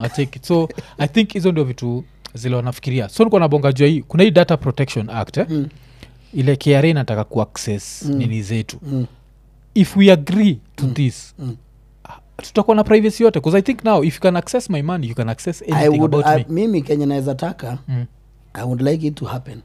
acheki so i think hizo ndio vitu zile wanafikiria so nikuwa nabonga jua hii kuna hii data protection act eh? Mm. ile kra inataka kuaccess Mm. nini zetu Mm. if we agree to Mm. this Mm. tutakuwa na privacy yote bcause i think now if you can access my money you can access I anything would, about I, me mimi kenye naweza taka mm. i would like it to happen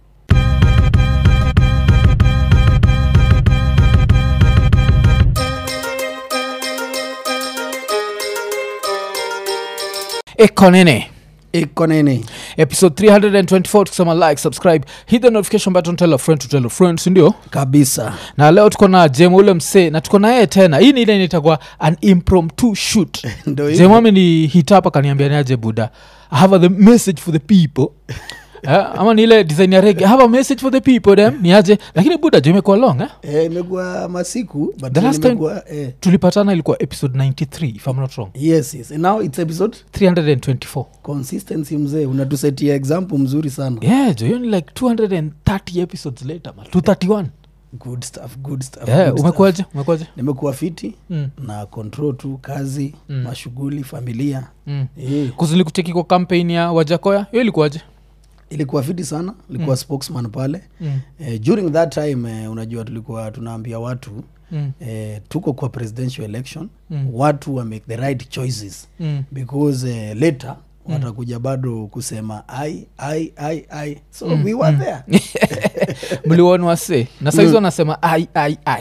ekonene iko nini episode 324 tukisema like subscribe hit the notification button tell a friend to tell a friend sindio kabisa na leo tuko na jem ule msee na tuko na yeye tena hii ni ile inaitagwa an impromptu shoot ndo jem ame ni hit up akaniambia niaje buda i have a the message for the people Eh, ama ni ile design ya rege I have a message for the people dem niaje lakini buda jo imekuwa long eh? Eh, imekuwa masiku but The last time- nimekuwa, eh, tulipatana ilikuwa episode 93 if i'm not wrong yes yes And now it's episode 324 consistency mzee unatusetia example mzuri sana yeah jo hiyo ni like 230 episodes later ma 231 good stuff good stuff, yeah, good stuff. umekuaje umekuaje nimekuwa fiti mm. na control tu kazi Mm. mashughuli familia mm. eh, kuzilikucheki kwa campaign ya wajakoya hiyo ilikuwaje ilikuwa fiti sana ilikuwa Mm. spokesman pale mm. eh, during that time eh, unajua tulikuwa tunaambia watu mm. eh, tuko kwa presidential election Mm. watu wa make the right choices mm. because eh, later Mm. watakuja bado kusema ai ai ai ai so Mm, we were mm. there mliwoni wase na saizi Mm. wanasema ai ai ai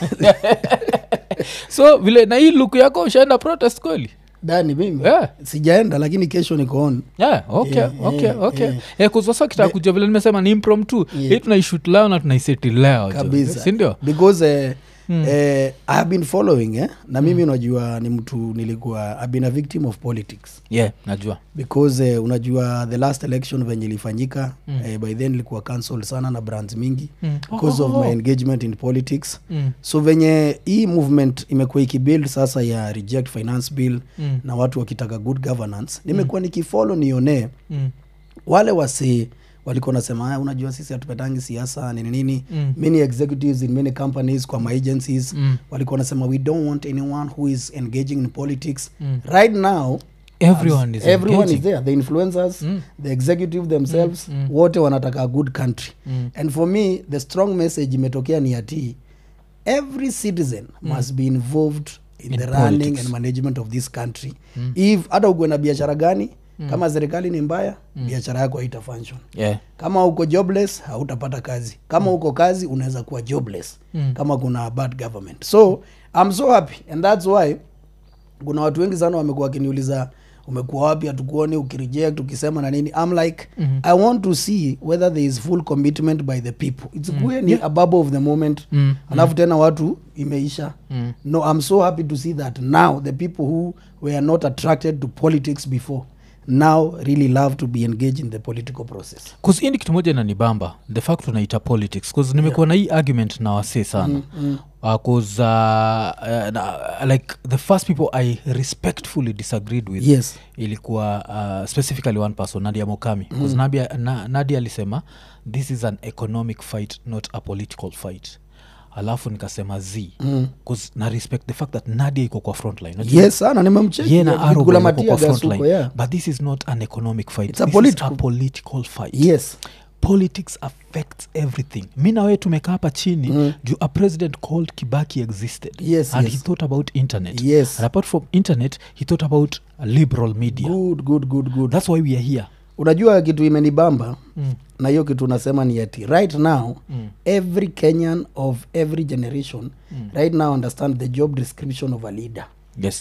so vile na hii luku yako ushaenda protest kweli dani mimi yeah. sijaenda lakini kesho niko on Yeah, okay, Yeah, okay, yeah, okay. yeah. Yeah, kuzwasa kitaka kuja vile nimesema ni impromptu Yeah. hii tunaishut leo na tunaiseti leo jo. kabisa sindio because eh, Mm. eh, i have been following eh? na mimi unajua ni mtu nilikuwa i've been a victim of politics yeah najua because eh, unajua the last election venye ilifanyika Mm. eh, by then ilikuwa cancelled sana na brands mingi Mm. because Oh, of oh, my oh. engagement in politics Mm, so venye hii movement imekuwa ikibuild sasa ya reject finance bill mm, na watu wakitaka good governance nimekuwa nikifolo nione mm, wale wasi walikuwa nasema "Ah, unajua sisi hatupetangi siasa nini nini Mm. many executives in many companies kwa my agencies mm. walikuwa nasema we don't want anyone who is engaging in politics Mm. right now everyone is everyone engaging. is there the influencers Mm. the executive themselves Mm, mm. wote wanataka a good country Mm. and for me the strong message imetokea ni ati every citizen must be involved in, In the running politics. and management of this country Mm. if hata ukuwe na biashara gani kama serikali ni mbaya biashara yako haita function Yeah. kama uko jobless hautapata kazi kama uko kazi unaweza kuwa jobless Mm. kama kuna bad government so i'm so happy and that's why kuna watu wengi sana wamekuwa wakiniuliza umekuwa wapi hatukuoni ukireject ukisema na nini i'm like Mhm. i want to see whether there is full commitment by the people its mm. ni a bubble of the moment Mm. alafu tena watu imeisha Mm. no i'm so happy to see that now the people who were not attracted to politics before now really love to be engaged in the political process Cause hii ni kitu moja inanibamba the fact tunaita politics bcause nimekuwa na hii argument na wasee sana Mm, mm. Uh, cause uh, uh, na, like the first people i respectfully disagreed with yes ilikuwa uh, specifically one person nadia mokami mm. nadia, na, nadia alisema this is an economic fight not a political fight alafu nikasema z Mm. bcause na respect the fact that nadia iko kwa frontline Unajua, yes sana nimemcheki ye na Yeah, Arrow Gula wako Matia kwa gas frontline huko, yeah. but this is not an economic fight It's a this political- is a political fight yes politics affects everything mi na wewe tumekaa hapa chini Mm. juu a president called kibaki existed Yes, and yes. he thought about internet Yes. and apart from internet he thought about a liberal media good good good good that's why we are here unajua kitu imenibamba mm. na hiyo kitu unasema ni ati right now Mm. every kenyan of every generation Mm. right now understand the job description of a leader yes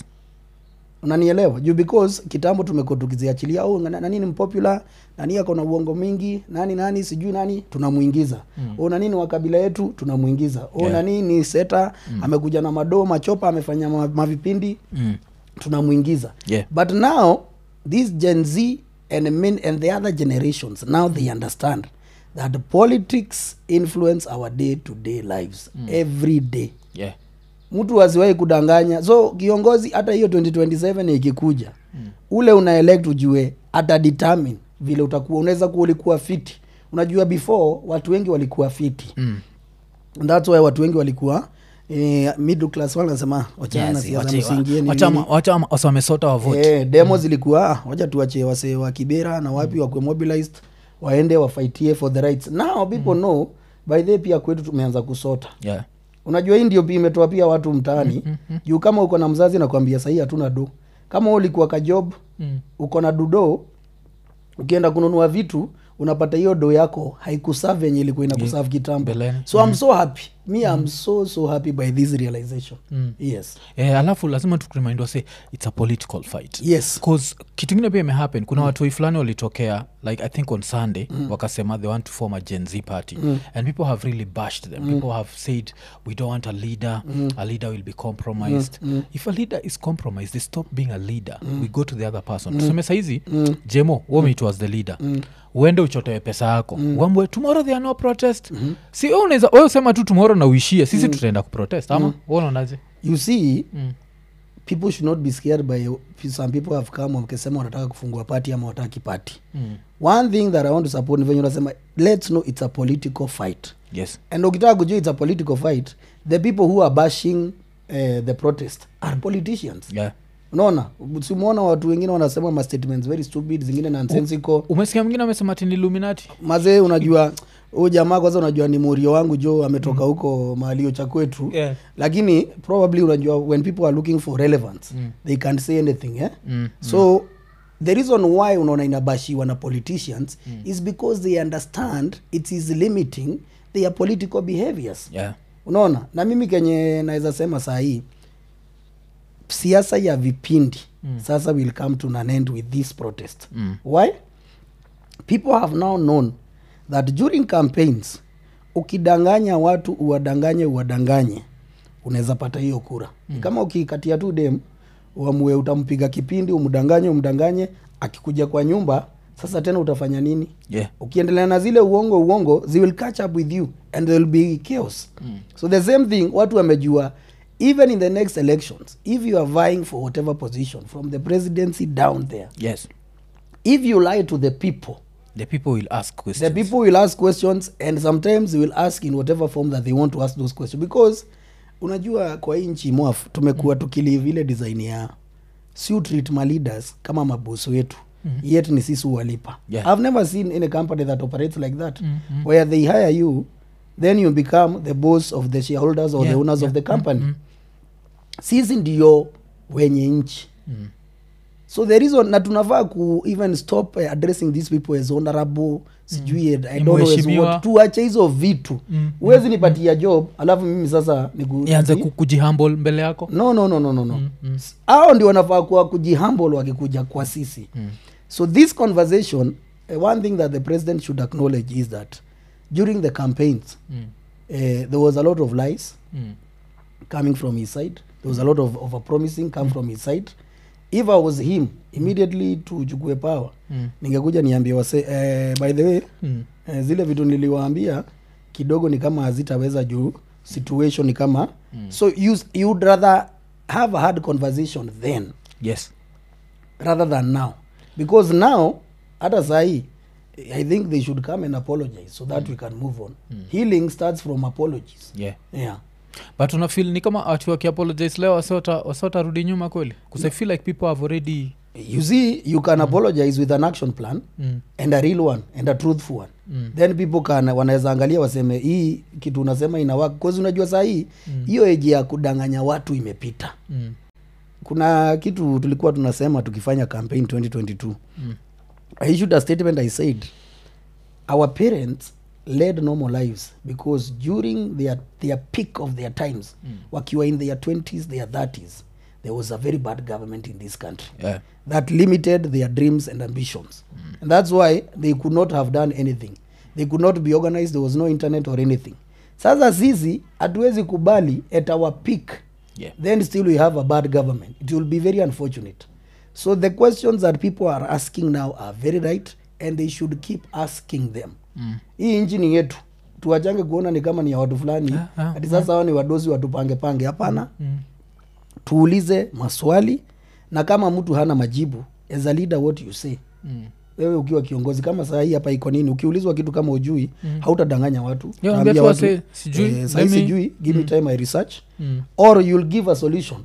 unanielewa juu because kitambo tumekuwa tukiziachilia oh, na- nani ni mpopular nani ako na uongo mingi nani nani sijui nani tunamwingiza mm. o nani ni wa kabila yetu tunamwingiza o Yeah. nani ni seta mm. amekuja na madoo machopa amefanya ma- mavipindi mm. tunamwingiza yeah but now this gen z and, min, and the other generations now they understand that politics influence our day to day lives mm. every day yeah mtu asiwahi kudanganya so kiongozi hata hiyo 2027 ikikuja mm. ule una elect ujue ata determine vile utakuwa unaweza kuwa ulikuwa fiti unajua before watu wengi walikuwa fiti mm. And that's why watu wengi walikuwa eh, middle class wale wanasema wachana na Yes, siasa wache- msingie ni wacha- nini. wacha wase wamesota wavote Eh, demo zilikuwa "Ah, wacha tuache wasee wa kibera na wapi wakwe mobilized waende wafaitie for the rights now people know by the pia kwetu tumeanza kusota yeah. unajua hii ndio pia imetoa pia watu mtaani juu kama uko na mzazi nakwambia sahii hatuna do kama wewe ulikuwa ka job mm. uko na dudo ukienda kununua vitu unapata hiyo do yako haikusav yenye ilikuwa inakusav kitambo Mbeleni. so i'm so happy me i'm so so happy by this realization Mm. yes Eh, alafu lazima tukurimind wase its a political fight yes bcause kitu ingine pia imehappen kuna mm. watoi fulani walitokea like i think on sunday mm. wakasema they want to form a gen z party mm. and people have really bashed them mm. people have said we don't want a leader mm. a leader will be compromised mm. if a leader is compromised they stop being a leader mm. we go to the other person mm. tuseme saizi mm. jemo womi it was the leader mm uende uchotewe pesa yako mm. wambwe tomorrow there are no protest mm-hmm. si we unaweza we usema tu tomorrow na uishie sisi mm. tutaenda kuprotest ama mm. unaonaje you see mm. people should not be scared by some people have come wakisema wanataka kufungua party ama wataki party mm. one thing that i want to support ni venye unasema let's know it's a political fight yes and ukitaka kujua it's a political fight the people who are bashing uh, the protest are politicians yeah unaona simuona watu wengine wanasema ma statements very stupid zingine nonsensical umesikia mwingine amesema tini illuminati mazee unajua huyu jamaa kwanza unajua ni morio wangu jo ametoka huko mahalio cha kwetu Yeah. lakini probably unajua when people are looking for relevance mm. they can say anything eh? Mm, so the reason why unaona inabashiwa na politicians mm. is because they understand it is limiting their political behaviors yeah unaona na mimi kenye naweza sema saa hii siasa ya vipindi mm. sasa will come to an end with this protest Mm. why people have now known that during campaigns ukidanganya watu uwadanganye uwadanganye unaweza pata hiyo kura mm. kama ukikatia tu dem uamue utampiga kipindi umdanganye umdanganye akikuja kwa nyumba sasa tena utafanya nini yeah ukiendelea na zile uongo uongo they will catch up with you and there will be chaos mm. so the same thing watu wamejua even in the next elections if you are vying for whatever position from the presidency down there yes if you lie to the people the people will ask the questions people will ask questions and sometimes they will ask in whatever form that they want to ask those questions because unajua kwa hii nchi mwaf tumekuwa tukilive ile design ya si treat ma leaders kama mabosi wetu mm-hmm. yet ni sisi huwalipa Yeah. i've never seen any company that operates like that mm-hmm. where they hire you then you become the boss of the shareholders or Yeah, the owners yeah. of the company Mhm. sisi ndio wenye nchi Mm. so the reason na tunafaa ku even stop uh, addressing these people as honorable sijui mm. i Ni don't know as mheshimiwa. what tuache hizo vitu Mm, huwezi nipatia job alafu mimi sasa niku- nianze ku- kujihumble mbele yako no no no no no, no. Mm, mm. hao ndio wanafaa kuwa kujihumble wakikuja kwa sisi Mm. so this conversation uh, one thing that the president should acknowledge is that during the campaigns Mm. uh, there was a lot of lies Mm. coming from his side there was a lot of over promising come from his side if i was him immediately tuchukue power Mm. ningekuja niambie wase eh, by the way Mm. eh, zile vitu niliwaambia kidogo ni kama hazitaweza juu situation ni kama mm. so you, you'd rather have a hard conversation then yes rather than now because now hata sahii i think they should come and apologize so that mm. we can move on mm. healing starts from apologies yeah yeah but unafil ni kama ati wakiapologize leo wasiota wasiwatarudi nyuma kweli bcause i feel like people have already you see you can apologize with an action plan mm. and a real one and a truthful one Mm. then people can wanaweza angalia waseme hii kitu unasema ina work cause unajua saa hii hiyo eji ya kudanganya watu imepita Mm. kuna kitu tulikuwa tunasema tukifanya campaign 2022 Mm. i issued a statement i said our parents led normal lives because during their, their peak of their times Mm. wakiwa in their 20s their 30s there was a very bad government in this country yeah that limited their dreams and ambitions mm. and that's why they could not have done anything they could not be organized there was no internet or anything sasa sisi hatuwezi kubali at our peak yeah then still we have a bad government it will be very unfortunate so the questions that people are asking now are very right and they should keep asking them mm. hii nchi ni yetu tuwachange kuona ni kama ni ya watu fulani Ah, ah, hati sasa hao ni wadozi watupange pange hapana Mm. tuulize maswali na kama mtu hana majibu as a leader what you say Mm. wewe ukiwa kiongozi kama saa hii hapa iko nini ukiulizwa kitu kama ujui mm. hautadanganya watu Yeah, Utaambia ambia tu watu, wase, sijui, eh, saa let hii me- sijui give me time i research Mm. or you'll give a solution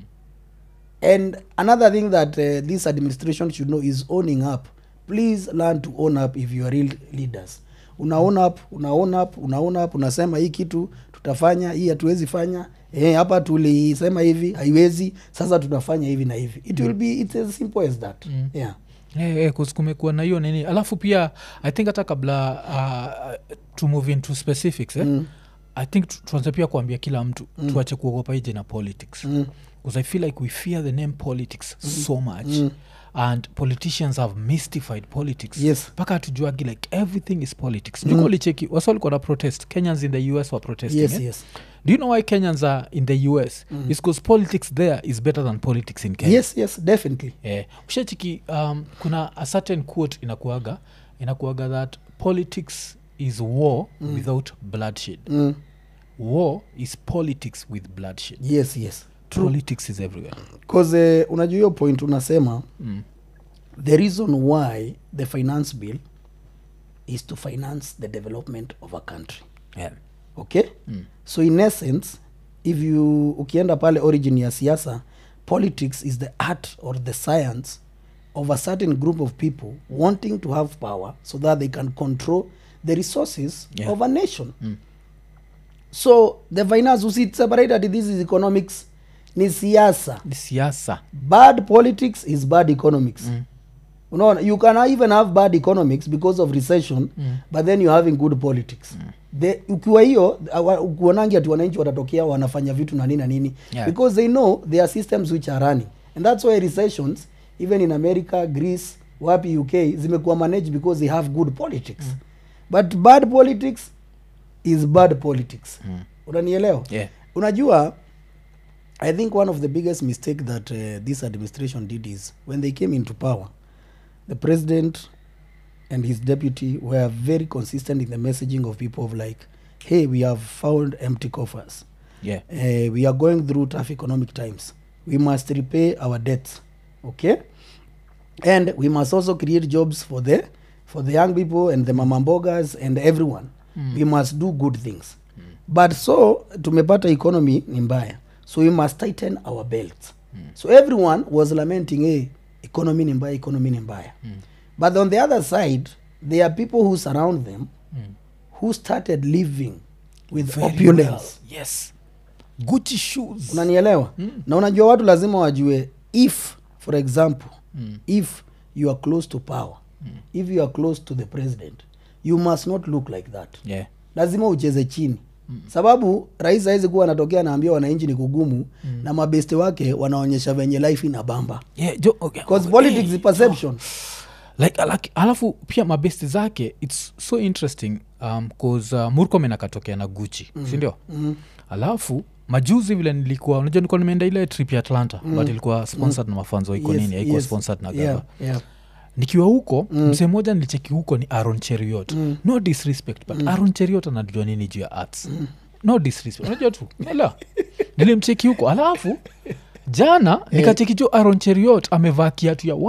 and another thing that uh, this administration should know is owning up please learn to own up if you are real leaders una own up una own up una own up unasema hii kitu tutafanya hii hatuwezi fanya eh, hapa tulisema hivi haiwezi sasa tunafanya hivi na hivi it will be it's as simple as that Mm. yeah Eh, eh, 'cause kumekuwa na hiyo nini alafu pia i think hata kabla uh, to move into specifics eh? Mm. i think tu- tuanze pia kuambia kila mtu mm. tuache kuogopa hii jina politics Mm. because i feel like we fear the name politics so much Mm. and politicians have mystified politics Yes. mpaka hatujuagi like everything is politics mm. licheki wasa walikuwa na protest kenyans in the us were protesting yes eh? yes do you know why kenyans are in the us mm. is because politics there is better than politics in kenya yes yes definitely eh, ushachiki um, kuna a certain quote inakuaga inakuaga that politics is war mm. without bloodshed mm. war is politics with bloodshed yes yes politics is everywhere bcause uh, unajua hiyo point unasema mm. the reason why the finance bill is to finance the development of a country yeah. okay Mm. so in essence if you ukienda pale origin ya siasa politics is the art or the science of a certain group of people wanting to have power so that they can control the resources Yeah. of a nation Mm. so the finance usiseparate ati this is economics ni siasa Ni siasa bad politics is bad economics Mm. unaona you can even have bad economics because of recession Mm. but then you're having good politics The, ukiwa hiyo awa- ukuonangi ati wananchi watatokea wanafanya vitu na nini na nini Yeah. because they know there are systems which are running and that's why recessions even in america greece wapi uk zimekuwa managed because they have good politics but bad politics is bad politics Mm. unanielewa yeah. unajua i think one of the biggest mistake that uh, this administration did is when they came into power the president and his deputy were very consistent in the messaging of people of like hey we have found empty coffers yeah. uh, we are going through tough economic times we must repay our debts okay and we must also create jobs for the for the young people and the mamambogas and everyone Mm. we must do good things but so tumepata economy ni mbaya so we must tighten our belts so everyone was lamenting hey, economy ni mbaya economy ni mbaya Mm. but on the other side there are people who surround them Mm. who started living with Very opulence well. yes gucci shoes unanielewa Mm. na unajua watu lazima wajue if for example Mm. if you are close to power if you are close to the president you must not look like that yeah. lazima ucheze chini sababu rais awezi kuwa anatokea anaambia wananchi ni kugumu na mabeste wake wanaonyesha venye life ina bamba Yeah, jo, okay. because okay. politics Hey, is perception like, like alafu pia mabesti zake its so interesting um, cause uh, murkomen akatokea na guchi mm. sindio mm. alafu majuzi vile nilikuwa unajua nilikuwa nimeenda ile trip ya atlanta mm. but ilikuwa sponsored na mafanzo iko Yes, nini haikuwa yes. sponsored na gava yeah, yeah. nikiwa huko mm. msee moja nilicheki huko ni aron cheriot mm. no disrespect but mm. aron cheriot anajua nini juu ya arts mm. no disrespect unajua tu ela nilimcheki huko alafu jana nikacheki jo aron cheriot amevaa kiatu ya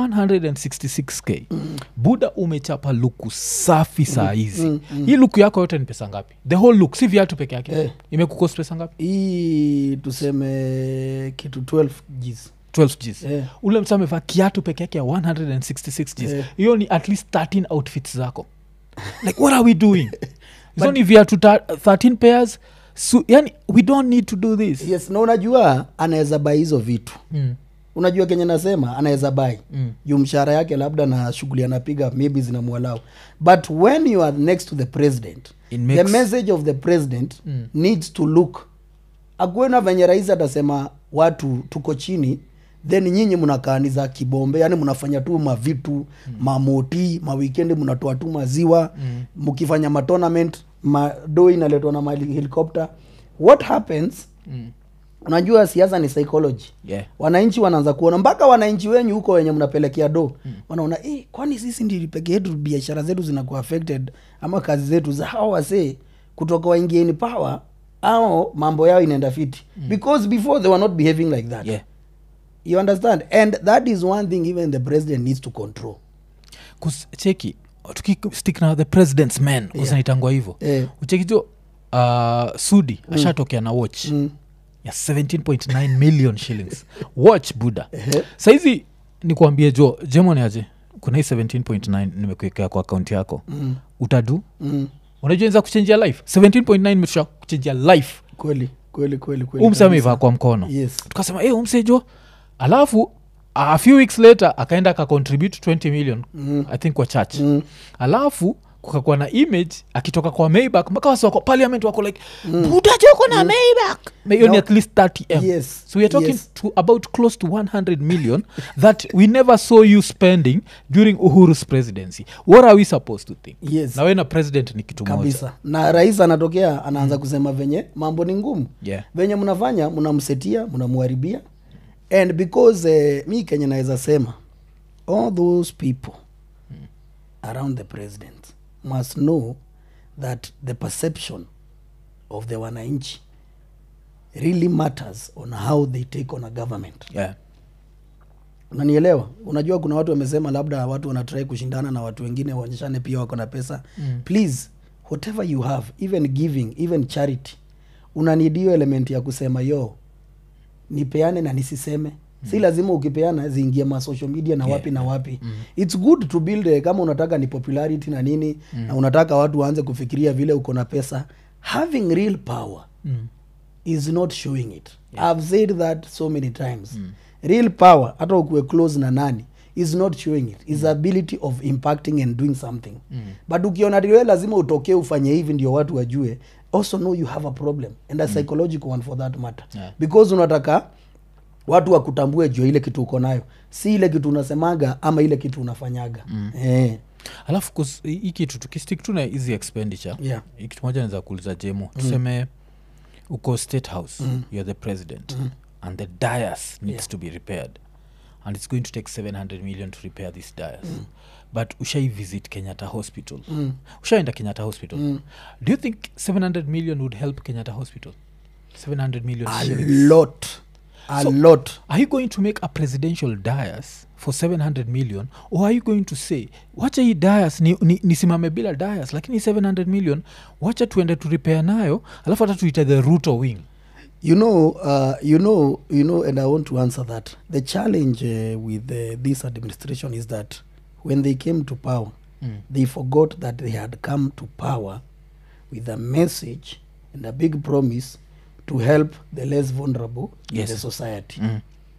166k mm. buda umechapa luku safi saa hizi mm. mm. hii luku yako yote ni pesa ngapi the whole look si viatu peke yake Eh. imekukos pesa ngapi hii tuseme kitu 12 gs 12 gs Eh. ule msa amevaa kiatu peke yake ya 166 gs Eh. hiyo ni at least 13 outfits zako like what are we doing hizo ni viatu ta- 13 pairs so, yani we don't need to do this yes na unajua anaweza bai hizo vitu mm. unajua kenye nasema anaweza bai Mm. juu mshahara yake labda na shughuli anapiga maybe zinamwalau but when you are next to the president It the makes- message of the president Mm. needs to look akuena venye rais atasema watu tuko chini then nyinyi mnakaaniza kibombe yani mnafanya tu mavitu mm. mamoti mawikendi mnatoa tu maziwa mkifanya mm. matonament mado inaletwa na mahelikopter what happens Mm. unajua siasa ni psychology yeah wananchi wanaanza kuona mpaka wananchi wenyu huko wenye mnapelekea do mm. wanaona eh, kwani sisi ndi peke yetu biashara zetu zinakuwa affected ama kazi zetu za hawa wasee kutoka waingieni power au mambo yao inaenda fiti mm. because before they were not behaving like that yeah you understand and that is one thing even the president needs to control cheki tukistick na the president's men usanaitangwa hivo Eh. ucheki jo uh, sudi ashatokea na watch Mm. ya 17.9 million shillings watch buda saizi nikuambie jo jemoni aje kuna hii 17.9 nimekuekea kwa akaunti yako Mm. utadu Mm. unajua inza kuchenjia life 17.9 imetusha kuchenjia life kweli kweli kweli kweli umse ameivaa kwa mkono yes tukasema hey, umsejo alafu a few weeks later akaenda akacontribute 20 million Mm. i think kwa church Mm. alafu kukakuwa na image akitoka kwa maybak mpaka wasi wako parliament wako like mm. butajoko na maybak hiyo ni No. at least 30 m Yes. so weare talking Yes. to about close to 100 million that we never saw you spending during uhuru's presidency what are we supposed to think yes na we na president ni kitu moja kabisa na rais anatokea anaanza kusema venye mambo ni ngumu yeah. venye mnafanya mnamsetia mnamwharibia and because uh, mi kenye naweza sema all those people around the president must know that the perception of the wananchi really matters on how they take on a government Yeah. unanielewa unajua kuna watu wamesema labda watu wanatrai kushindana na watu wengine waonyeshane pia wako na pesa mm. please whatever you have even giving even charity unanid hiyo element ya kusema yo nipeane na nisiseme mm. si lazima ukipeana ziingie ma social media na Yeah, wapi na wapi mm. its good to build eh, kama unataka ni popularity na nini mm. na unataka watu waanze kufikiria vile uko na pesa having real power Mm. is not showing it yeah. i've said that so many times mm. real power hata ukuwe close na nani is not showing it is the ability of impacting and doing something mm. but ukiona tiwe lazima utokee ufanye hivi ndio watu wajue also know you have a problem and a psychological one for that matter Yeah. because unataka watu wakutambue juu ya ile kitu uko nayo si ile kitu unasemaga ama ile kitu unafanyaga mm. eh. alafu kus- hii hii kitu tukistik tu na hizi expenditure Yeah. hii kitu moja naweza kuuliza jemo tuseme uko state house you're the president and the dias needs Yeah. to be repaired and it's going to take 700 million to repair this dias but ushai visit kenyatta hospital ushaenda kenyatta hospital do you think 700 million would help kenyatta hospital 700 million a shillings? lot a So- lot are you going to make a presidential dias for 700 million or are you going to say wacha hii dias ni, ni, nisimame bila dias lakini 700 million wacha tuende tu repair nayo alafu hata tuite the ruto wing you know uh, you know you know and i want to answer that the challenge uh, with uh, this administration is that when they came to power Mm. they forgot that they had come to power with a message and a big promise to help the less vulnerable in Yes. the society Mm.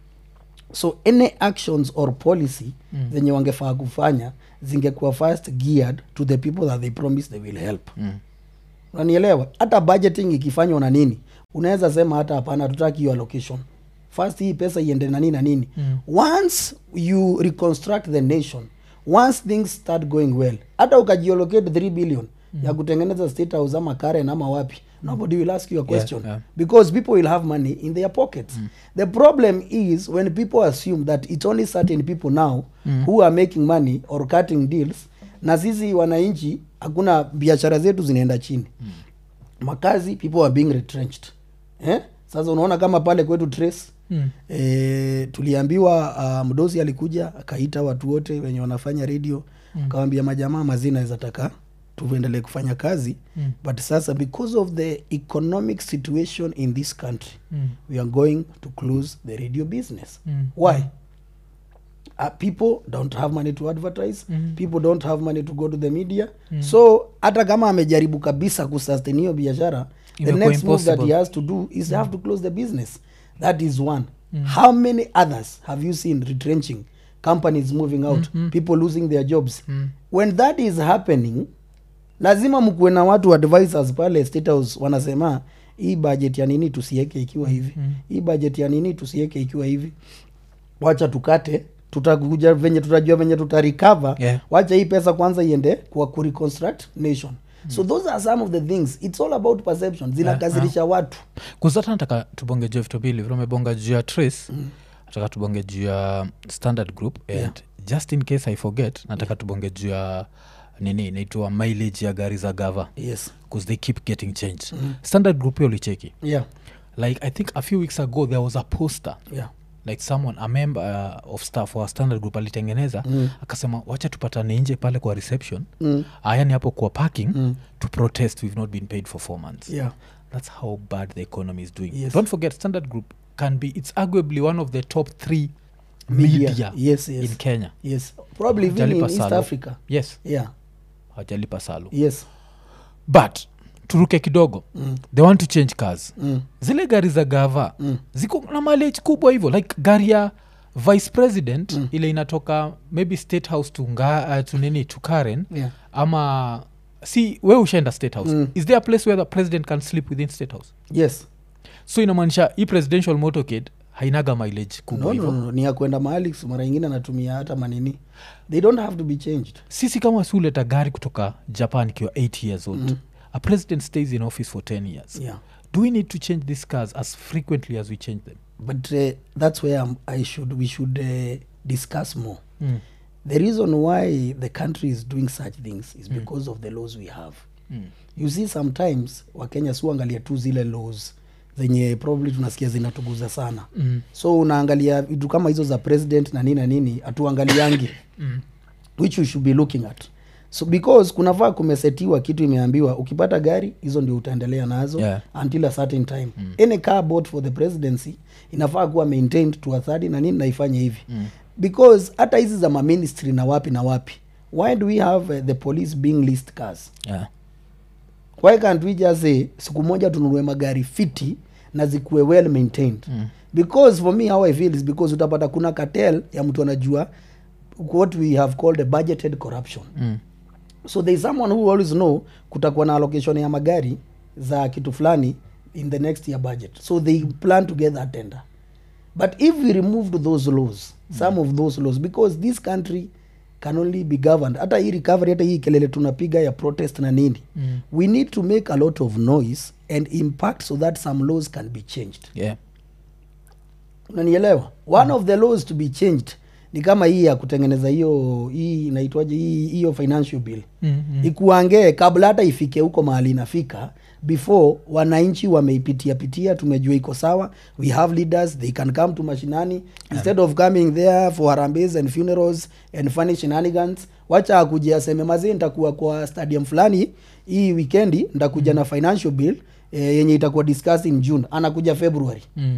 so any actions or policy Mm. zenye wangefaa kufanya zingekuwa first geared to the people that they promise they will help Mm. unanielewa hata budgeting ikifanywa na nini unaweza sema hata hapana tutaki hiyo allocation first hii pesa iende na nini na nini Mm. once you reconstruct the nation once things start going well hata ukajiallocate 3 billion ya kutengeneza state house ama karen ama wapi nobody will ask you a question yeah. because people will have money in their pockets the problem is when people assume that it's only certain people now who are making money or cutting deals na sisi wananchi hakuna biashara zetu zinaenda chini makazi people are being retrenched eh? sasa unaona kama pale kwetu trace Mm. e, tuliambiwa uh, mdosi alikuja akaita watu wote wenye wanafanya radio Mm. akawambia majamaa mazina izataka tuendelee kufanya kazi Mm. but sasa because of the economic situation in this country Mm. we are going to close the radio business Mm. why uh, people don't have money to advertise Mm. people don't have money to go to the media so hata kama amejaribu kabisa kusustain hiyo biashara the Imekuwa next move that he impossible. has to do is have to close the business that is one how many others have you seen retrenching companies moving out people losing their jobs when that is happening lazima mkuwe na watu advisors pale state house wanasema hii budget ya nini tusieke ikiwa hivi hii budget ya nini tusieke ikiwa hivi wacha tukate tutakuja venye tutajua venye tutarecover Yeah. wacha hii pesa kwanza iende kwa kureconstruct nation so those are some of the things it's all about perception zinakazirisha watu kuzata nataka tubonge juu ya vitu mbili vile umebonga juu ya trace nataka tubonge juu ya standard group and Yeah. just in case i forget nataka tubonge juu ya nini inaitwa mileage ya gari za gava yes bcause they keep getting changed standard group hiyo licheki yeah like i think a few weeks ago there was a poster yeah like someone a member uh, of staff wa standard group alitengeneza mm. akasema wacha tupatane nje pale kwa reception Mm. ayani hapo kwa parking mm. to protest we've not been paid for four months yeah that's how bad the economy is doing Yes. don't forget standard group can be it's arguably one of the top three Media. media, Yes, yes. in kenya yes probably even in Hajalipa east salo. africa yes yeah hawajalipa salo yes but turuke kidogo mm. they want to change cars mm. zile gari za gava mm. ziko na mileage kubwa hivyo like gari ya vice president mm. ile inatoka maybe state house to, nga, uh, to nini to karen yeah ama si we ushaenda state house Mm. is there a place where the president can sleep within state house yes so inamaanisha hii presidential motorcade hainaga mileage kubwa no, hivyo no, no. ni ya kwenda mahali mara ingine anatumia hata manini they don't have to be changed sisi kama siuleta gari kutoka japan ikiwa 8 years old mm. a president stays in office for 10 years yeah do we need to change these cars as frequently as we change them but uh, that's where I'm, i should we should uh, discuss more mm. the reason why the country is doing such things is because of the laws we have Mm. you see sometimes wakenya siuangalia tu zile laws zenye probably tunasikia zinatuguza sana Mm. so unaangalia vitu kama hizo za president na nini na nini hatuangaliangi Mm. which we should be looking at so because kunafaa kumesetiwa kitu imeambiwa ukipata gari hizo ndio utaendelea nazo Yeah. until a certain time mm. any car bought for the presidency inafaa kuwa maintained to a third na nini naifanye hivi mm. because hata hizi za maministry na wapi na wapi why do we have uh, the police being list cars Yeah. why can't we just say siku moja tununue magari fiti na zikuwe well maintained mm. because for me how i feel is because utapata kuna cartel ya mtu anajua what we have called a budgeted corruption Mm. so there is someone who always know kutakuwa na allocation ya magari za kitu fulani in the next year budget so they plan to get that tender but if we removed those laws some of those laws because this country can only be governed hata hii recovery hata hii kelele tunapiga ya protest na nini Mm. we need to make a lot of noise and impact so that some laws can be changed Yeah. unanielewa one of the laws to be changed ni kama hii ya kutengeneza hiyo hii inaitwaje hii hiyo financial bill Mm, mm. ikuangee kabla hata ifike huko mahali inafika before wananchi wameipitia pitia tumejua iko sawa we have leaders they can come to mashinani instead of coming there for harambes and funerals and funny shenanigans wacha akuja aseme mazee nitakuwa kwa stadium fulani hii weekendi nitakuja na financial bill eh, yenye itakuwa discussed in june anakuja february Mm.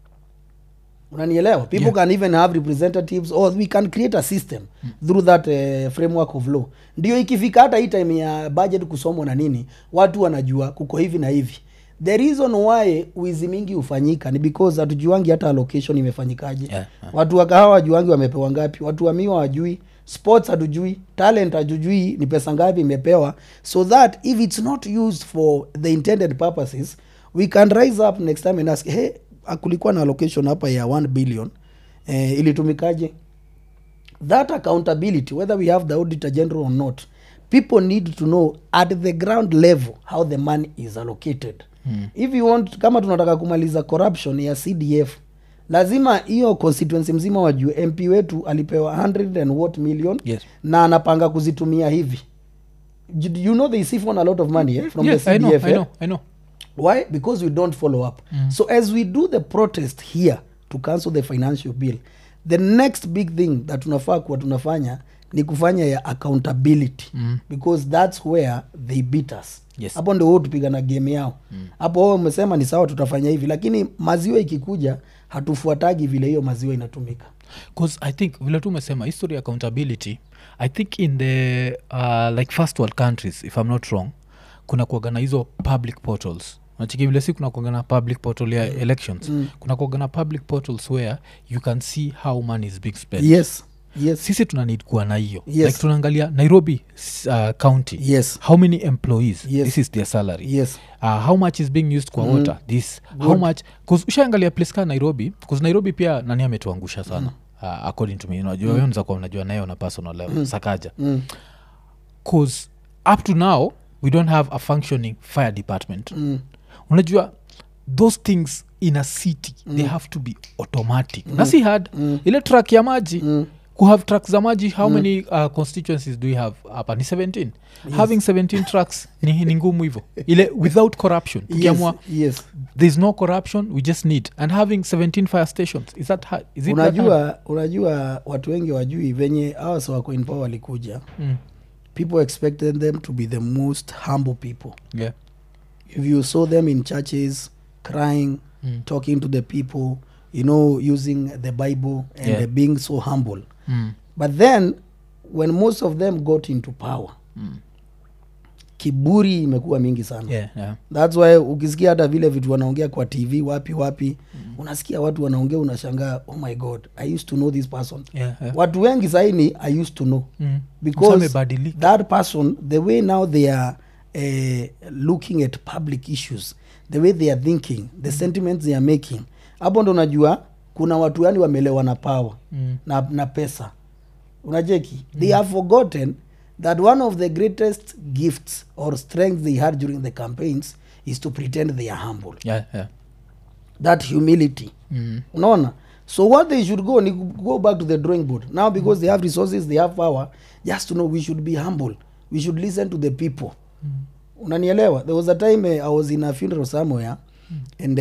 unanielewa people Yeah. can even have representatives or we can create a system through that uh, framework of law ndio ikifika hata hii time ya budget kusomwa na nini watu wanajua kuko hivi na hivi the reason why wizi mingi hufanyika ni because hatujuangi hata allocation imefanyikaje Yeah, yeah. watu wa kahawa wajuangi wamepewa ngapi watu wa miwa wajui sports hatujui talent hatujui ni pesa ngapi imepewa so that if it's not used for the intended purposes we can rise up next time and ask hey kulikuwa na allocation hapa ya 1 billion eh, ilitumikaje that accountability whether we have the auditor general or not people need to know at the ground level how the money is allocated mm. if you want kama tunataka kumaliza corruption ya cdf lazima hiyo constituency mzima wajue mp wetu alipewa 100 and what million Yes. na anapanga kuzitumia hivi you you know they siphon a lot of money eh, from Yes, the I know, cdf I eh? know, I know. why because we don't follow up mm. so as we do the protest here to cancel the financial bill the next big thing that tunafaa kuwa tunafanya ni kufanya ya accountability mm. because that's where they beat us Yes. hapo ndio wao tupigana game yao hapo wao umesema ni sawa tutafanya hivi lakini maziwa ikikuja hatufuatagi vile hiyo maziwa inatumika bcause i think vile tu umesema history accountability i think in the uh, like first world countries if i'm not wrong kuna kuagana hizo public portals nachiki vile si kuna kuagana public portal ya elections mm. kuna kuagana public portals where you can see how money is being spent yes yes sisi tuna need kuwa na hiyo Yes. like tunaangalia nairobi s- uh, county yes how many employees Yes. this is their salary yes uh, how much is being used kwa mm. water this how much bcause ushaangalia place ka nairobi bcause nairobi pia nani ametuangusha sana mm. uh, according to me unajua mm. kuwa unajua nayo na personal level mm. sakaja mm. bcause up to now we don't have a functioning fire department Mm. unajua those things in a city mm. they have to be automatic mm. na si hard mm. ile track ya maji mm kuhave trucks za maji how many uh, constituencies do you have hapa ni 17 having 17 trucks ni, ni ngumu hivo ile without corruption yes, tukiamua yes. there's no corruption we just need and having 17 fire stations is that hard? Is it that hard? unajua unajua watu wengi wajui venye hawa sa wako in power walikuja Mm. people expected them to be the most humble people yeah if you saw them in churches crying Mm. talking to the people you know using the bible and Yeah. uh, being so humble mm. but then when most of them got into power Mm. kiburi imekuwa mingi sana yeah yeah thats why ukisikia hata vile vitu wanaongea kwa tv wapi wapi mm. unasikia watu wanaongea unashangaa oh my god i used to know this person yeah, yeah. watu wengi saini i used to know Mm. because Amebadilika. that person the way now they are uh, looking at public issues the way they are thinking the sentiments they are making hapo ndo unajua kuna watu yani wamelewa na power Mm. na, na pesa unajeki they have forgotten that one of the greatest gifts or strengths they had during the campaigns is to pretend they are humble yeah yeah that humility mm. unaona so what they should go ni go back to the drawing board now because they have resources they have power just to know we should be humble we should listen to the people unanielewa there was a time uh, i was in a funeral somewhere and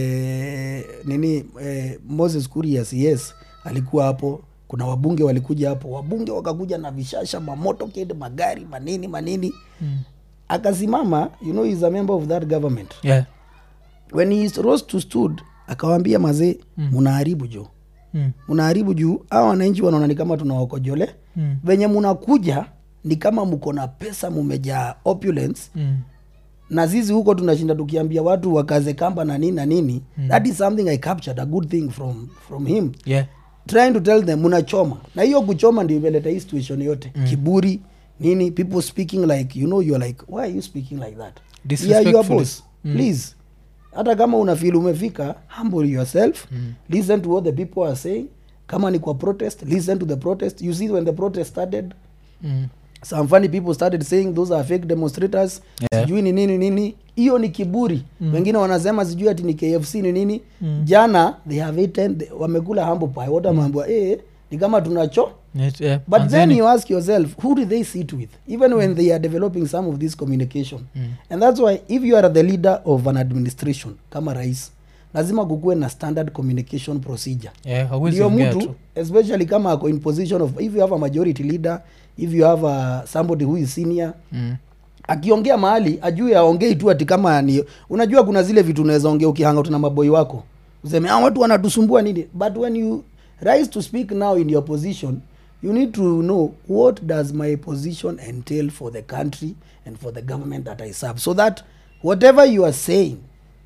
uh, nini uh, moses kurias yes alikuwa hapo kuna wabunge walikuja hapo wabunge wakakuja na vishasha mamotoked magari manini manini Mm. akasimama you know he's a member of that government yeah when he rose to stood akawambia mazee mnaharibu jo mm. mnaharibu juu hawa wananchi wanaona ni kama tunawakojole Mm. venye munakuja ni kama mko na pesa mumejaa opulence Mm. na sisi huko tunashinda tukiambia watu wakaze kamba na nini na nini mm. that is something i captured a good thing from, from him yeah trying to tell them munachoma na hiyo kuchoma ndio imeleta hii situation yote mm. kiburi nini people speaking like you know you're like why are you speaking like that yeah, you are Disrespectfully. boss please hata kama unafeel umefika humble yourself mm. listen to what the people are saying kama ni kwa protest listen to the protest you see when the protest started mm. some funny people started saying those are fake demonstrators Yeah. sijui ni nini nini hiyo ni kiburi mm. wengine wanasema sijui ati ni kfc ni nini mm. jana they have eaten they, wamekula humble pie wote wameambiwa eh ni kama tunacho It, yeah. but And then then you ask yourself who do they sit with even when they are developing some of this communication and that's why if you are the leader of an administration kama rais lazima kukuwe na standard communication procedure yeah, hauwezi ndio ongea mtu tu. especially kama ako in position of if you have a majority leader if you have a, somebody who is senior Mm. akiongea mahali ajue aongei tu ati kama ni unajua kuna zile vitu unaweza ongea ukihanga na maboi wako useme ah, watu wanatusumbua nini but when you rise to speak now in your position you need to know what does my position entail for the country and for the government that i serve so that whatever you are saying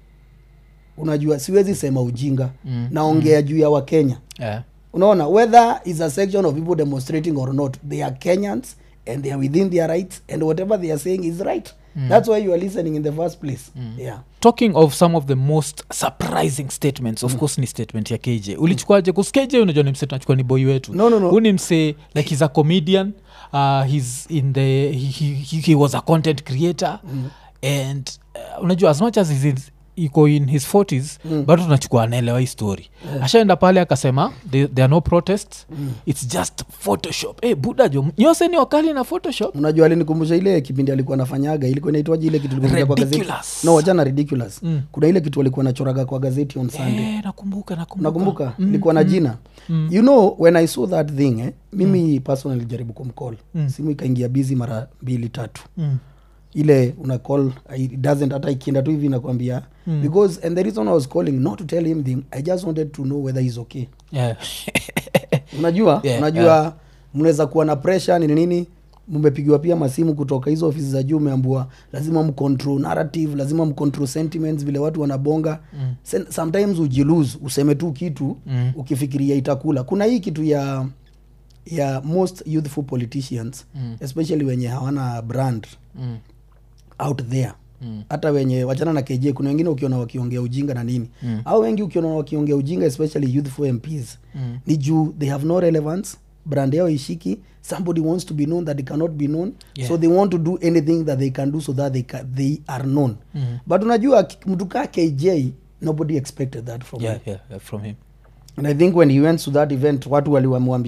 unajua siwezi sema ujinga Mm, naongea juu ya wakenya yeah. unaona whether is a section of people demonstrating or not they are kenyans and they are within their rights and whatever they are saying is right mm. that's why you are listening in the first place mm. yeah talking of some of the most surprising statements of course ni statement ya kj ulichukuaje kus kj unajua ni mse tunachukua ni boy wetu No, no, no. Huyu ni mse like he's a comedian uh, he's in the he, he, he, he was a content creator and uh, unajua as much as he's in, iko in his 40s mm. bado tunachukua anaelewa hii story yeah. ashaenda pale akasema there, there are no protests mm. its just photoshop hey, buda jo nyose ni wakali na photoshop unajua alinikumbusha ile kipindi alikuwa anafanyaga ilikuwa inaitwaje ile kitu ilikuwa inakuja kwa gazeti Ridiculous. no wachana ridiculous Mm. kuna ile kitu walikuwa nachoraga kwa gazeti on sunday Eh, nakumbuka nakumbuka nakumbuka ilikuwa na jina you know when i saw that thing eh, mimi personally jaribu kumcall simu ikaingia busy mara mbili tatu mm. ile una call it doesn't hata ikienda tu hivi nakwambia mm. because and the reason i was calling not to tell him thing i just wanted to know whether he's okay yeah. unajua Yeah, unajua yeah. mnaweza kuwa na pressure nini nini mmepigiwa pia masimu kutoka hizo ofisi za juu umeambua lazima mcontrol narrative lazima mcontrol sentiments vile watu wanabonga mm. sometimes ujilose useme tu kitu Mm. ukifikiria itakula kuna hii kitu ya ya most youthful politicians Mm. especially wenye hawana brand mm. out there Mm. hata wenye wachana na kj kuna wengine ukiona wakiongea ujinga na nini Mm. au wengi ukiona wakiongea ujinga especially youthful mps Mm. ni juu they have no relevance brand yao ishiki somebody wants to be known that they cannot be known Yeah. so they want to do anything that they can do so that they, ca they are known Mm. but unajua ki- mtu kaa kj nobody expected that from yeah, him yeah, yeah, from him and i think when he went to that event watu waliwamwambia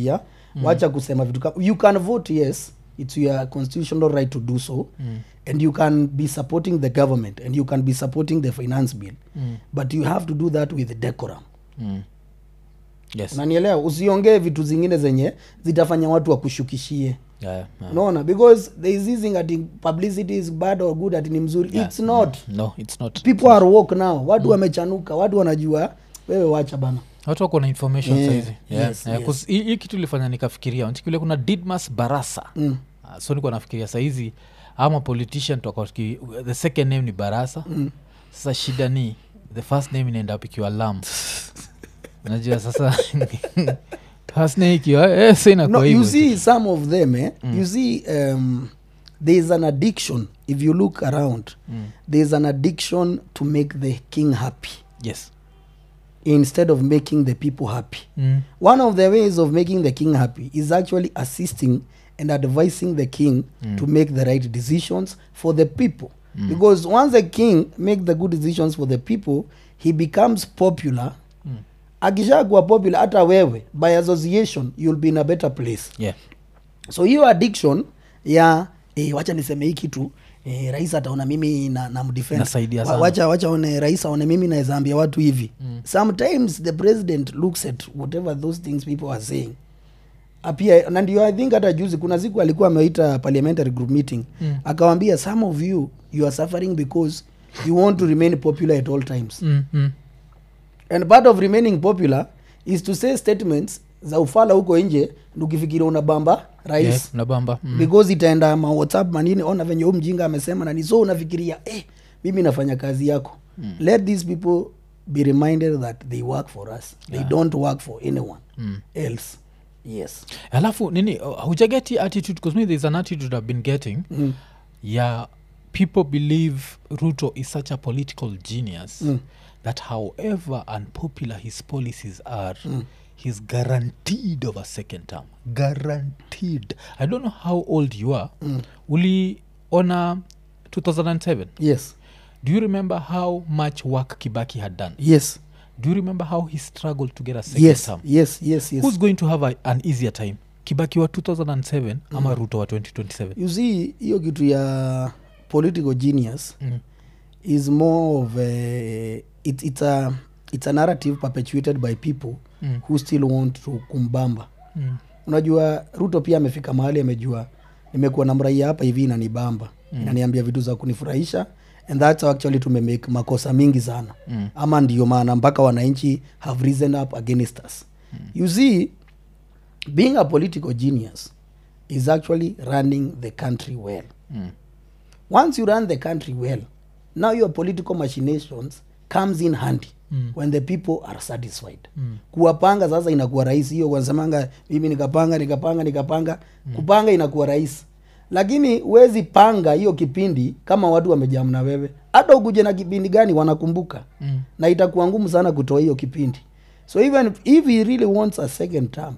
wacha kusema vitu kama you can vote yes it's your constitutional right to do so Mm. and you can be supporting the government and you can be supporting the finance bill Mm. but you have to do that with decorum Mm. yes unanielewa usiongee vitu zingine zenye zitafanya watu wakushukishie yeah, yeah. unaona because there is this thing ati publicity is bad or good ati ni mzuri Yeah. it's not no it's not people are woke now watu wamechanuka watu wanajua wewe wacha bana watu wako na information Yeah, saizi yeah. yes, yeah, yes. 'cause hii hii kitu ilifanya nikafikiria nchikile kuna didmas barasa mm. Ah, so nikuwa nafikiria saizi ama politician tutakuwa tuki- the second name ni barasa Mm. sasa shida ni the first name inaenda up ikiwa lam najua sasa first name ikiwa eh, sa no, inakuwa you hivyo see some of them eh? you see um, there is an addiction if you look around Mm. there is an addiction to make the king happy yes instead of making the people happy mm. one of the ways of making the king happy is actually assisting and advising the king Mm. to make the right decisions for the people because once the king make the good decisions for the people he becomes popular Mm. akishakuwa popular hata wewe by association you'll be in a better place yeah so hiyo addiction ya eh, wacha niseme hii kitu eh, rais ataona mimi na, na mdefend. Nasaidia Wa- sana. wacha wacha one rais aone mimi naweza ambia watu hivi mm. sometimes the president looks at whatever those things people are saying apia na ndio i think hata juzi kuna siku alikuwa ameita parliamentary group meeting Mm. akawambia some of you you are suffering because you want to remain popular at all times mm. Mm. and part of remaining popular is to say statements za ufala huko nje ukifikiria unabamba rais yeah, nabamba mm. because itaenda ma whatsapp manini ona venye huu mjinga amesema nani so unafikiria eh, mimi nafanya kazi yako mm. let these people be reminded that they work for us they don't work for anyone Mm. else yes alafu nini uh, hujageti attitude because me there's an attitude i've been getting mm. yeah people believe ruto is such a political genius Mm. that however unpopular his policies are Mm. he's guaranteed of a second term guaranteed i don't know how old you are Mm. uliona 2007 yes do you remember how much work kibaki had done yes do you remember how he struggled to get a second yes term yes yes yes who's going to have a, an easier time kibaki wa 2007 ama ruto wa 2027 you see hiyo kitu ya political genius mm. is more of a, it, it's a it's a narrative perpetuated by people Mm. who still want to kumbamba Mm. unajua ruto pia amefika mahali amejua nimekuwa na mraia hapa hivi inanibamba mm. inaniambia vitu za kunifurahisha and that's how actually tumemake makosa mingi sana Mm. ama ndio maana mpaka wananchi have risen up against us mm. you see being a political genius is actually running the country well Mm. once you run the country well now your political machinations comes in handy Mm. when the people are satisfied Mm. kuwapanga sasa inakuwa rahisi hiyo wanasemanga mimi nikapanga nikapanga nikapanga mm. kupanga inakuwa rahisi lakini huwezi panga hiyo kipindi kama watu wamejam na wewe hata ukuje na kipindi gani wanakumbuka Mm. na itakuwa ngumu sana kutoa hiyo kipindi so even if he really wants a second term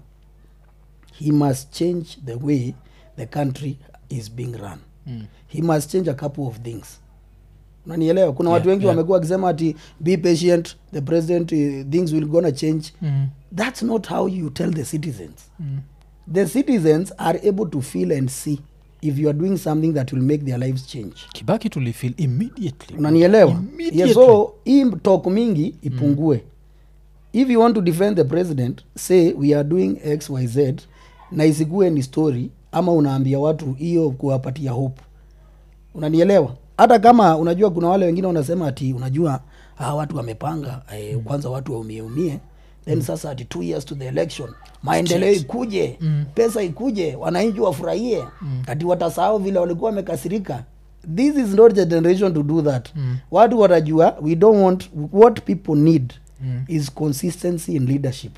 he must change the way the country is being run Mm. he must change a couple of things unanielewa kuna watu Yeah, wengi yeah. wamekuwa wakisema ati be patient the president uh, things will gonna change Mm. that's not how you tell the citizens Mm. the citizens are able to feel and see if you are doing something that will make their lives change kibaki tulifil immediately unanielewa Immediately. yeah, so hii talk mingi ipungue if you want to defend the president say we are doing xyz na isikuwe ni story ama unaambia watu hiyo kuwapatia hope unanielewa hata kama unajua kuna wale wengine wanasema ati unajua hawa watu wamepanga eh, kwanza watu waumieumie then sasa ati two years to the election maendeleo ikuje Mm. pesa ikuje wananchi wafurahie ati watasahau vile walikuwa wamekasirika this is not the generation to do that Mm. watu watajua we don't want what people need Mm. is consistency in leadership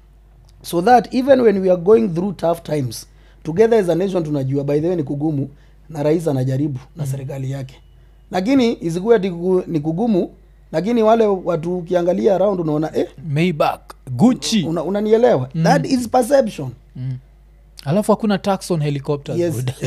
so that even when we are going through tough times together as a nation tunajua by the way ni kugumu na rais anajaribu na serikali yake lakini isikuwe ati kugu- ni kugumu lakini wale watu ukiangalia around unaona eh, maybach gucci una, unanielewa that is perception mm. alafu hakuna tax on helicopters Yes. buda.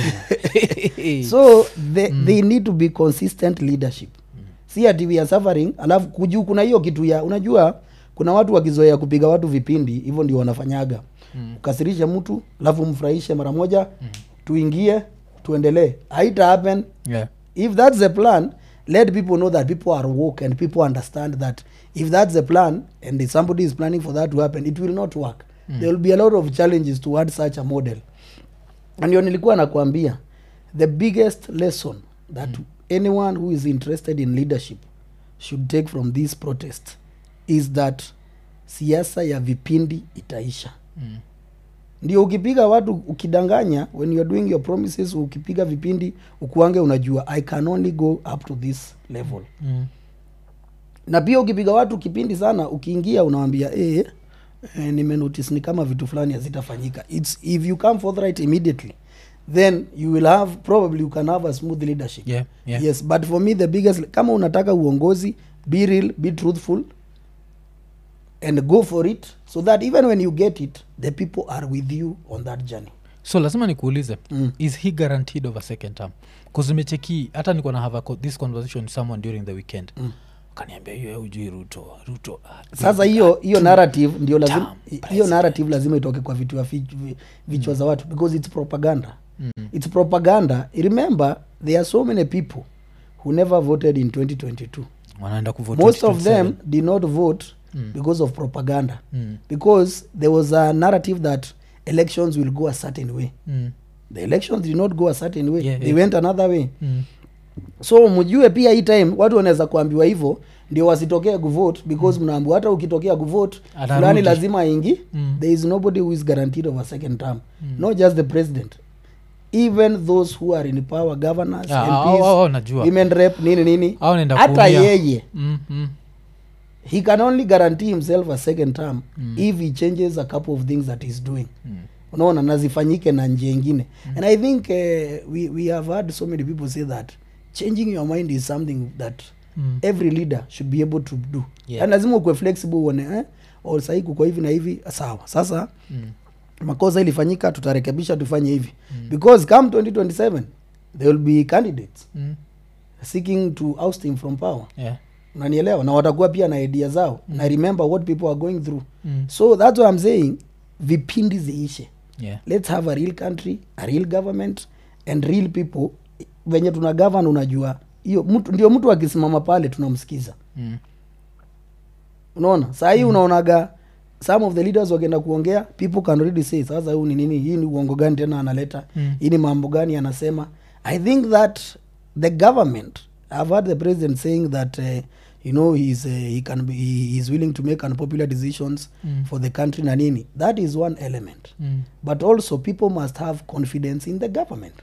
so they, they need to be consistent leadership si ati we are suffering alafu kuju kuna hiyo kitu ya unajua kuna watu wakizoea kupiga watu vipindi hivyo ndio wanafanyaga Mm. ukasirishe mtu alafu mfurahishe mara moja tuingie tuendelee haita happen yeah. if that's the plan let people know that people are woke and people understand that if that's the plan and if somebody is planning for that to happen it will not work mm. there will be a lot of challenges towards such a model and ndio nilikuwa nakwambia the biggest lesson that mm. anyone who is interested in leadership should take from this protest is that siasa ya vipindi itaisha Mm. ndio ukipiga watu ukidanganya when you're doing your promises ukipiga vipindi ukuange unajua i can only go up to this level Mm. na pia ukipiga watu kipindi sana ukiingia unawambia eh, eh, nimenotice ni kama vitu fulani hazitafanyika its if you come forthright immediately then you will have probably you can have a smooth leadership Yeah, yeah. yes but for me the biggest kama unataka uongozi be real be truthful and go for it so that even when you get it the people are with you on that journey so lazima nikuulize Mm. is he guaranteed of a second term kuzimecheki hata niko na have a, co- this conversation with someone during the weekend Mm. kaniambia hiyo ujui ruto ruto ah, sasa hiyo hiyo narrative ndio lazima Term hiyo president. narrative lazima itoke kwa vitu vya vi- vi- vichwa za watu because it's propaganda Mm. it's propaganda remember there are so many people who never voted in 2022 wanaenda kuvote most of 2027. them did not vote Mm. because of propaganda Mm. because there was a narrative that elections will go a certain way Mm. the elections did not go a certain way Yeah, they yeah. went another way Mm. so mjue pia hii time watu wanaweza kuambiwa hivyo ndio wasitokee kuvote because mnaambiwa hata ukitokea kuvote Atarudi. fulani lazima aingi Mm. there is nobody who is guaranteed of a second term not just the president even those who are in power governors Ah, MPs, hao- hao najua. women rep nini nini Hao wanaenda hata kuumia. yeye Mm, mm. he can only guarantee himself a second term if he changes a couple of things that he's doing Mm. unaona na zifanyike na njia ingine and i think uh, we, we have heard so many people say that changing your mind is something that Mm. every leader should be able to do Yeah. and lazima ukwe flexible uone eh? or sahii kuko hivi na hivi sawa sasa Mm. makosa ilifanyika tutarekebisha tufanye hivi because come 2027 there will be candidates Mm. seeking to oust him from power Yeah. unanielewa na watakuwa pia na idea zao na remember what people are going through Mm. so that's what i'm saying vipindi ziishe Yeah. let's have a real country a real government and real people venye tuna govern unajua hiyo mtu ndio mtu akisimama pale tunamsikiza Mm. unaona saa hii unaonaga some of the leaders wakienda kuongea people can already say sasa huu ni nini hii ni uongo gani tena analeta Mm. hii ni mambo gani anasema i think that the government i've heard the president saying that uh, you know he's, uh, he can be, he is willing to make unpopular decisions Mm. for the country na nini that is one element Mm. but also people must have confidence in the government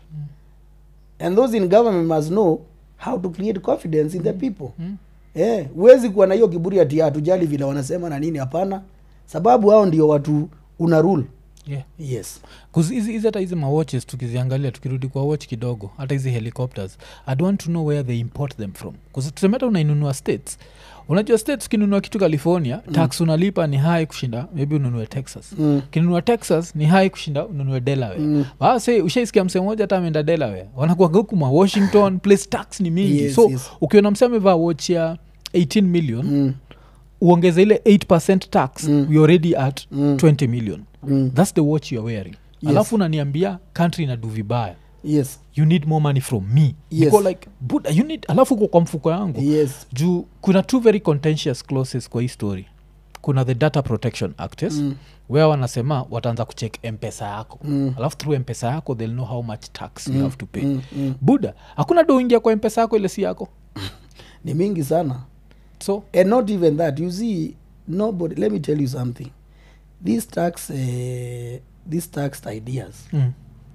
and those in government must know how to create confidence in the people Mm. eh, huwezi kuwa na hiyo kiburi ati hatujali vile wanasema na nini hapana sababu hao ndio watu una rule Yeah. yes 'Cause hizi hizi hata hizi mawatches tukiziangalia tukirudi kwa watch kidogo hata hizi helicopters i'd want to know where they import them from 'Cause tuseme hata unainunua states unajua states ukinunua kitu california mm. tax unalipa ni high kushinda maybe ununue texas mm. ukinunua texas ni high kushinda ununue delaware Mm. basi ushaisikia msee moja hata ameenda delaware wanakuaga huku ma washington place tax ni mingi Yes, so yes. ukiona msee amevaa watch ya 18 million Mm. uongeze ile 8 tax Mm. we already at Mm. 20 million Mm. thats the watch youare wearing Yes. alafu unaniambia country inadu vibaya yes you need more money from me Yes. Niko like buda you need alafu uko kwa mfuko yangu yes juu kuna two very contentious clauses kwa hii story kuna the data protection act yes? Mm. where wanasema wataanza kucheck mpesa yako Mm. alafu through mpesa yako they'll know how much tax you have to pay Mm. Mm. buda hakuna do ingia kwa mpesa yako ile si yako ni mingi sana so and not even that you see nobody let me tell you something these tax uh, these taxed ideas mm,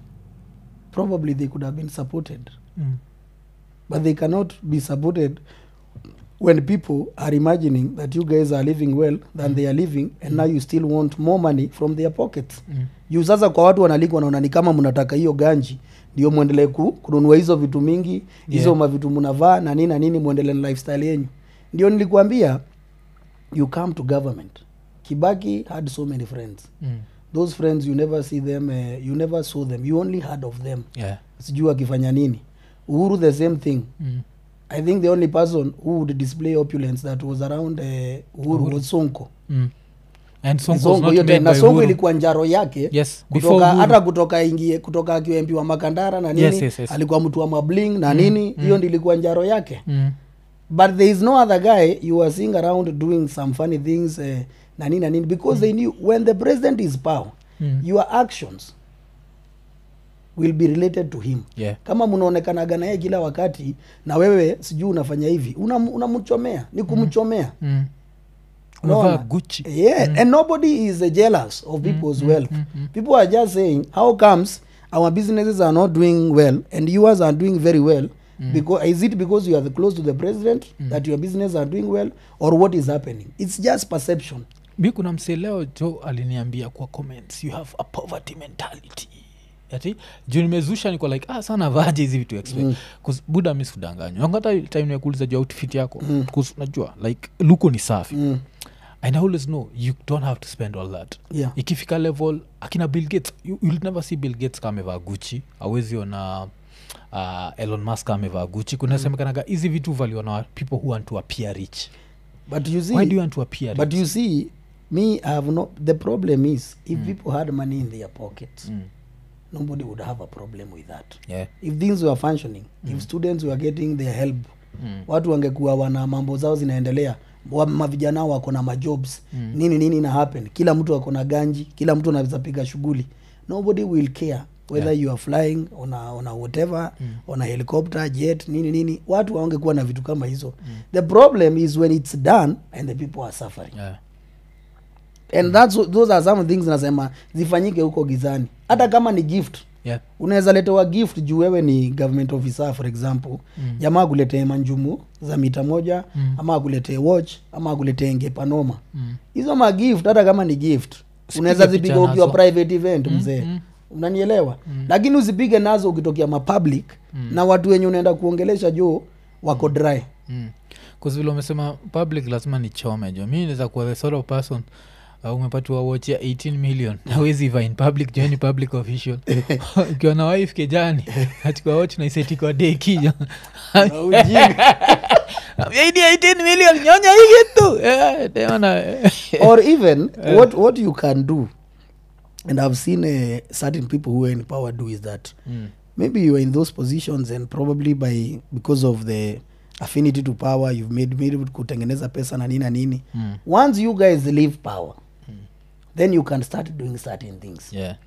probably they could have been supported mm, but they cannot be supported when people are imagining that you guys are living well than they are living and now you still want more money from their pockets mm. juu sasa kwa watu wanaliko wanaona ni kama mnataka hiyo ganji ndio mwendelee ku, kununua hizo vitu mingi hizo Yeah. mavitu mnavaa na nini na nini mwendelee na lifestyle yenyu ndio nilikuambia you come to government kibaki had so many friends Mm. those friends you never see them uh, you never saw them you only heard of them yeah sijui akifanya nini uhuru the same thing mm. i think the only person who would display opulence that was around uh, uhuru was sonko mm. and Sonko was sonko not hiyo made time na by sonko Uhuru. ilikuwa njaro yake yes before kutoka Uhuru. hata kutoka ingie kutoka akiwa mp wa makandara na nini Yes, yes, yes. alikuwa mtu wa mabling na nini hiyo ndi ilikuwa njaro yake mm. but there is no other guy you are seeing around doing some funny things uh, na nini na nini because they knew when the president is power Mm. your actions will be related to him yeah kama mnaonekanaga na yeye kila wakati na wewe sijui unafanya hivi unam- unamchomea ni kumchomea mm. Unaona? umevaa gucci yeah and nobody is uh, jealous of people's wealth people are just saying how comes our businesses are not doing well and yours are doing very well because is it because you are close to the president that your business are doing well or what is happening it's just perception mi kuna msee leo jo aliniambia kwa comments you have a poverty mentality ati juu nimezusha niko like ah sana vaje hizi vitu expect mm. buda mi sikudanganywa hata time nakuuliza juu outfit yako mm. najua like luko ni safi mm. and i always know you don't have to spend all that yeah ikifika level akina bill gates you, you'll never see bill gates kama amevaa guchi awezi ona uh, elon musk amevaa guchi kunasemekanaga hizi vitu valiwa na people who want to appear rich but you see why do you want to appear but rich you see me I have no the problem is if people had money in their pockets Mm. nobody would have a problem with that yeah if things were functioning if students were getting their help Mm. watu wangekuwa wana mambo zao zinaendelea wa- mavijana wako na majobs Mm. nini nini na happen kila mtu ako na ganji kila mtu anaweza piga shughuli nobody will care whether Yeah. you are flying on a, on a whatever on a helicopter jet nini nini watu wangekuwa na vitu kama hizo the problem is when it's done and the people are suffering yeah and that's, what- those are some things nasema zifanyike huko gizani hata kama ni gift yeah unaweza letewa gift juu wewe ni government officer for example mm. jamaa akuletee manjumu za mita moja Mm. ama akuletee watch ama akuletee ngepanoma mm. hizo magift hata kama ni gift Usipige unaweza picha zipiga ukiwa nazo. private event Mm, mzee mm. unanielewa lakini usipige nazo ukitokea mapublic na watu wenye unaenda kuongelesha juu wako dry mm. vile umesema public lazima nichome jo mi naweza kuwa the sort of person uh, umepatiwa watch ya 18 million nawezi va in public jo ni public official ukiwa na wife kejani achukua watch naisetikwa deki jo yaidi 18 million nyonya hii kitu Eh, tena or even what, what you can do and i've seen uh, certain people who are in power do is that Mm. maybe you are in those positions and probably by because of the affinity to power you've made made kutengeneza pesa na nini na nini Mm. once you guys leave power then you can start doing certain things yeah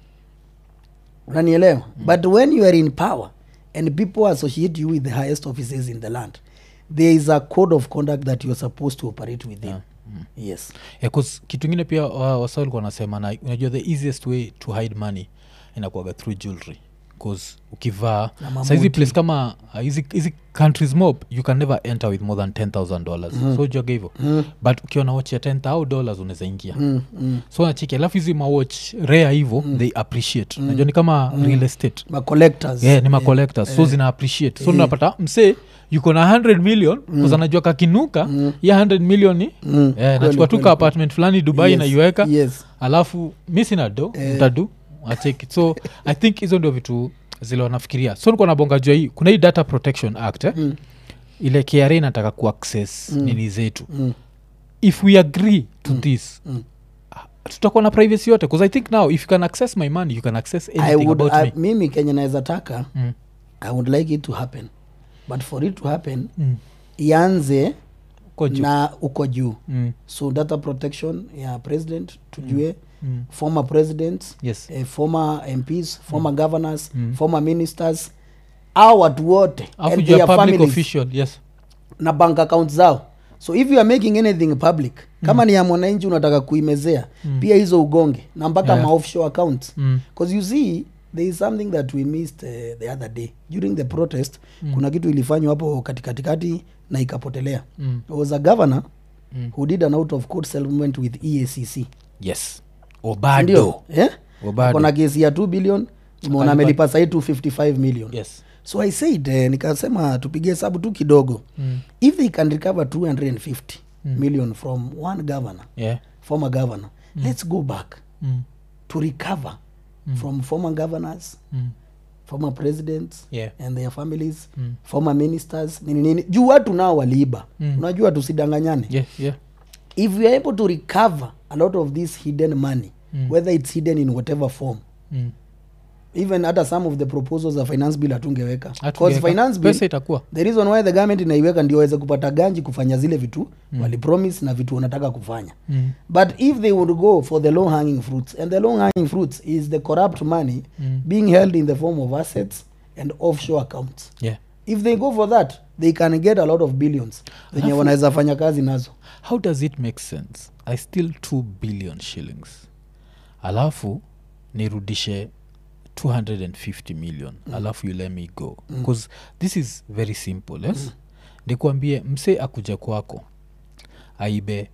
unanielewa but when you are in power and people associate you with the highest offices in the land there is a code of conduct that you're supposed to operate within yes Yeah, 'cause kitu ingine pia wa- wasa walikuwa wanasema na unajua the easiest way to hide money inakuaga through jewelry bcause ukivaa Na mamuti. saizi place kama uh, hizi hizi countries mob you can never enter with more than 10000 dollars mm. so juaga hivo mm. but ukiwa na watch ya 10000 dollars unaweza ingia Mm, mm. so nachiki alafu hizi mawatch rare hivo they appreciate najua ni kama real estate ma collectors yeah, ni macollectors so zina appreciate so unapata msee yuko na 100 million mm. anajua kakinuka mm. ya 100 million ni Mm, yeah, kweli, nachukua tu kweli, ka apartment fulani dubai Yes, naiweka yes alafu mi sina do Eh. mtadu acheki so i think hizo ndio vitu zile wanafikiria so nikuwa nabonga jua hii kuna hii data protection act eh? Mm. ile kra inataka kuaccess mm. nini zetu Mm. if we agree to mm. this Mm. tutakuwa na privacy yote bcause i think now if you can access my money you can access I anything would, about I, me mimi kenye naweza taka mm. i would like it to happen but for it to happen Mm. ianze Kwa juu. na uko juu Mm. so data protection ya president tujue Mm. former presidents yes eh, former mps former governors former ministers au watu wote alafu and juu ya their public families official yes na bank account zao so if you are making anything public kama ni ya mwananchi unataka kuimezea pia hizo ugonge na mpaka Yeah. ma offshore accounts mm. because you see there is something that we missed uh, the other day during the protest mm. kuna kitu ilifanywa hapo katikatikati na ikapotelea Mm. There was a governor Mm. who did an out of court settlement with eacc yes ndio obado eh? Obado. kona kesi ya 2 billion umeona Akalipa- amelipa sahii 255 million yes so i said eh, nikasema tupige hesabu tu kidogo mm. if they can recover 250 million from one governor yeah former governor let's go back mm. to recover from former governors Mm. former presidents Yeah. and their families Mm. former ministers nini nini juu watu nao waliiba Mm. unajua tusidanganyane yeah, yeah. if we are able to recover a lot of this hidden money Mm. whether it's hidden in whatever form Mm. even hata some of the proposals za finance bill hatungeweka Because Hatungeweka. finance bill pesa itakuwa the reason why the government inaiweka ndio waweze kupata ganji kufanya zile vitu mm. walipromise na vitu wanataka kufanya mm. but if they would go for the low hanging fruits and the low hanging fruits is the corrupt money Mm. being held in the form of assets and offshore accounts yeah. if they go for that they can get a lot of billions zenye Alafu- wanaweza fanya kazi nazo how does it make sense i still 2 billion shillings alafu nirudishe 250 million mm. alafu you let me go bcause this is very simple yes mm. nikuambie mse akuja kwako aibe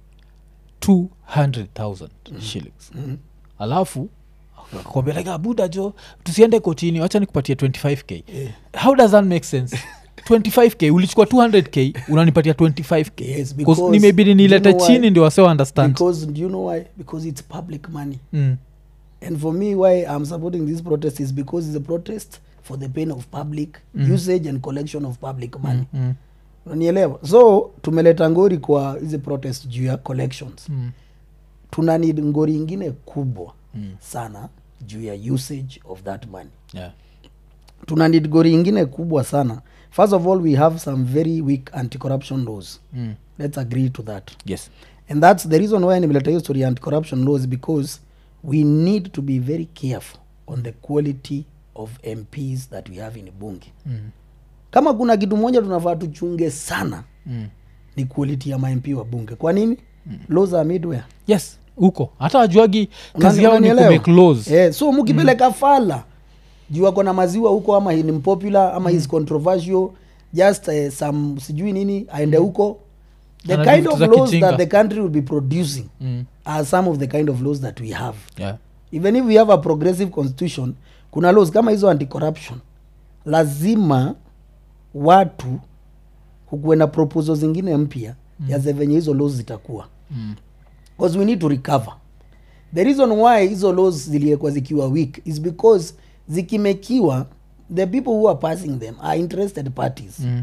200000 mm. shillings mm. alafu akwambia like abuda jo tusiende kotini wacha nikupatia 25k Yeah. how does that make sense 25k ulichukua 200k unanipatia 25k Yes, 'Cause because- nimebidi do you nilete know why? chini ndio wase understand because do you know why because it's public money mm. and for me why i'm supporting this protest is because it's a protest for the pain of public usage and collection of public money Mm. unanielewa so tumeleta ngori kwa hizi protest juu ya collections Mm. tuna need ngori ingine kubwa Mm. sana juu ya usage of that money Yeah. tuna need ngori ingine kubwa sana first of all we have some very weak anti-corruption laws Mm. let's agree to that yes and that's the reason why nimeleta hiyo story ya anti-corruption laws because we need to be very careful on the quality of mps that we have in bunge mm. kama kuna kitu moja tunafaa tuchunge sana Mm. ni quality ya mamp wa bunge kwa nini mm. laws are midware yes huko hata wajuagi kazi Unani- yao ni unanielewa? kumake laws Eh, so mkipeleka fala juu ako na maziwa huko ama ni mpopular ama is controversial just uh, some sijui nini aende huko the Anajua kind vitu of za laws kijinga. that the country will be producing mm. are some of the kind of laws that we have yeah. even if we have a progressive constitution kuna laws kama hizo anti-corruption lazima watu kukuwe na proposal zingine mpya mm. ya ze venye hizo laws zitakuwa Mm. because we need to recover the reason why hizo laws ziliekwa zikiwa weak is because zikimekiwa the people who are passing them are interested parties Mm.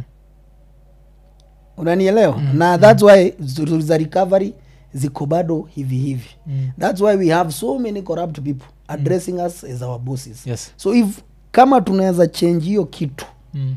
unanielewa mm. na thats why z- za recovery ziko bado hivi hivi Mm. thats why we have so many corrupt people addressing us as our bosses yes so if kama tunaweza change hiyo kitu mm.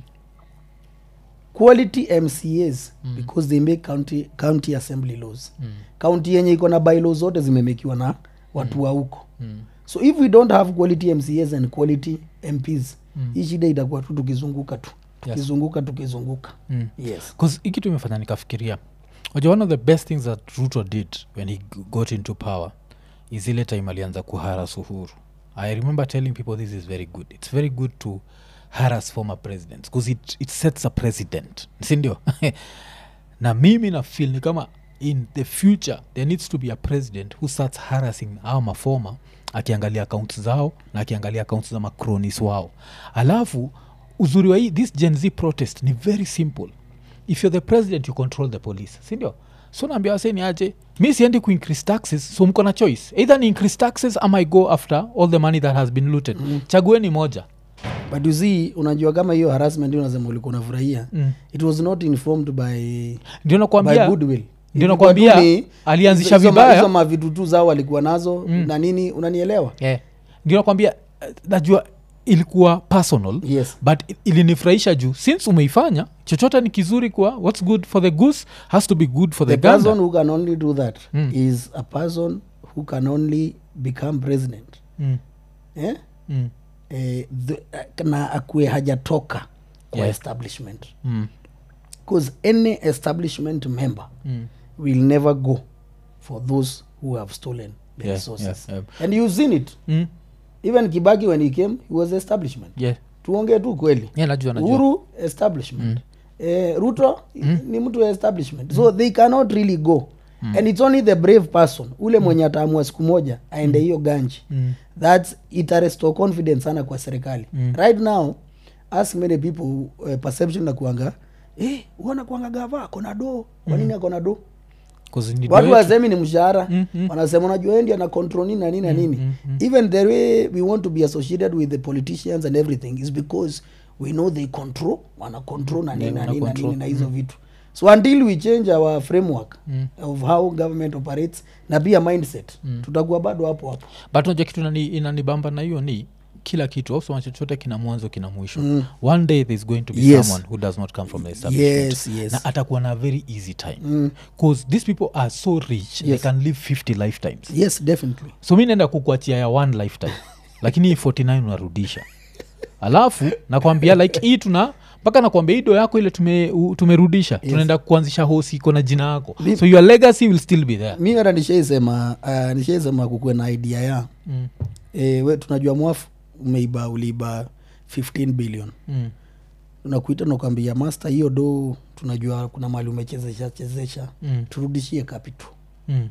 quality mcas mm. because they make county, county assembly laws Mm. county yenye iko na bylaws zote zimemekiwa na watu wa huko Mm. so if we don't have quality mcas and quality mps Mm. hii shida itakuwa tu tukizunguka tu Yes. tukizunguka tukizunguka Mm. yes bcause hii kitu imefanya nikafikiria Wajua one of the best things that ruto did when he g- got into power is ile time alianza kuharas uhuru i remember telling people this is very good it's very good to haras former presidents bcause it, it sets a president sindio na mimi na feel ni kama in the future there needs to be a president who starts harassing au mafoma akiangalia accounts zao na akiangalia accounts za macronis wao alafu uzuri wa hii this gen z protest ni very simple if you're the president you control the police sindio so naambia waseni aje mi siendi kuincrease taxes so mko na choice either ni increase taxes ama i go after all the money that has been looted mm. chagueni moja but you see unajua kama hiyo harassment hiyo unasema ulikuwa unafurahia mm. it was not informed by, ndio by nakwambia goodwill ndio Ilikuwa nakwambia tu ni- alianzisha hizo ma- vibaya. hizo mavitu tu zao walikuwa nazo mm. na nini unanielewa yeah. ndio nakwambia eh, najua ilikuwa personal yes but i- ilinifurahisha juu since umeifanya chochote ni kizuri kwa what's good for the goose has to be good for the, the person gander. who can only do that Mm. is a person who can only become president Mm, eh? mm, Eh, the, na akue hajatoka kwa Yeah. establishment mm, because any establishment member mm. will never go for those who have stolen the Yeah, resources yeah, and you've seen it Mm, even kibaki when he came he was establishment yeah. tuongee tu kweli Yeah, najua najua uhuru establishment eh, ruto ni mtu wa establishment so they cannot really go and it's only the brave person ule mwenye ataamua siku moja aende hiyo ganji Mm. thats itarestore confidence sana kwa serikali Mm. right now ask many people uh, perception na kuanga eh, uona kuanga gava akona do kwa nini akona do 'Cause ni watu ndio wasemi ni mshahara Mm, mm. wanasema unajua endi ana control nini na nini na nini even the way we want to be associated with the politicians and everything is because we know they control wana control na nini Yeah, na wana nini na control. nini na hizo vitu so until we change our framework of how government operates na pia mindset tutakuwa bado hapo hapo but unajua kitu inani- inanibamba na hiyo ni kila kitu ausoma chochote kina mwanzo kina mwisho mm. one day there's going to be Yes. someone who does not come from the establishment Yes, yes. na atakuwa na very easy time bcause these people are so rich they Yes. can live 50 lifetimes yes definitely so mi naenda kukuachia ya one lifetime lakini hii 49 unarudisha alafu nakwambia like hii tuna mpaka nakwambia hii do yako ile tume, u- tumerudisha yes. tunaenda kuanzisha hosi iko na jina yako Mi- so your legacy will still be there mi hata nishaisema uh, nishaisema kukuwe na idea ya mm. e, we tunajua mwafu umeiba uliiba 15 billion Mm. unakuita nakwambia master hiyo do tunajua kuna mali umechezesha chezesha Mm. turudishie capital Mm.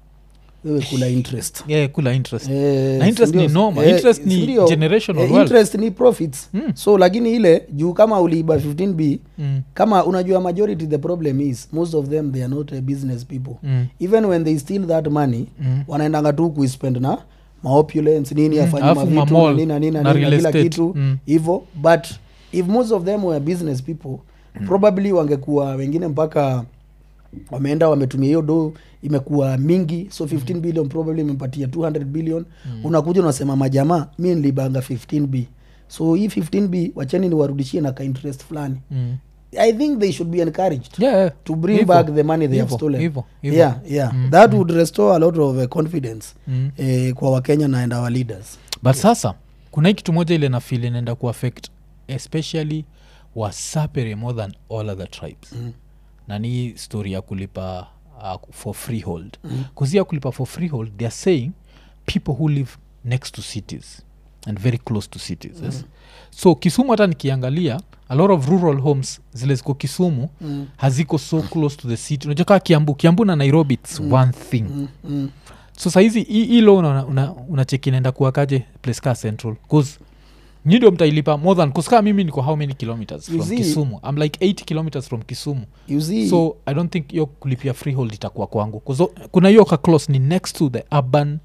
wewe kula interest Yeah, kula interest Eh, Na interest sindio? ni normal. Eh, Interest ni sindio? generational Eh, wealth. interest ni profits Mm. so lakini ile juu kama uliiba 15b mm. kama unajua majority the problem is most of them they are not uh, business people Mm. even when they steal that money Mm. wanaendanga tu kuispend na maopulence nini Mm, afanye alafu mavitu mamall na nini na nini na na nini na real kila estate. kitu Mm. hivo but if most of them were business people probably wangekuwa wengine mpaka wameenda wametumia hiyo do imekuwa mingi so 15 billion probably imempatia 200 billion unakuja unasema majamaa mi nilibanga 15b so hii 15b wacheni niwarudishie na ka interest fulani Mm. i think they should be encouraged Yeah, yeah. to bring Hivo. back the money they have Hivo, stolen hivo, hivo. yeah yeah that would restore a lot of uh, confidence Mm. eh, kwa wakenya na and our leaders but sasa kuna hii kitu moja ile nafili inaenda kuaffect especially wasapere more than all other tribes Mm. na ni hii story ya kulipa uh, for freehold mm. kuzia kulipa for freehold they are saying people who live next to cities and very close to cities yes? so kisumu hata nikiangalia a lot of rural homes zile ziko kisumu Mm. haziko so close to the city unajua kaa kiambu kiambu na nairobi its one thing Mm, mm. so sahizi hilo una, una, una cheki naenda kuwakaje place ka central bcause nyi ndio mtailipa more than kuskaa mimi niko how many kilometers You from see- kisumu i'm like 8 kilometers from kisumu you see so i don't think hiyo kulipia freehold itakuwa kwangu 'Cause o- kuna hiyo ka close ni next to the urban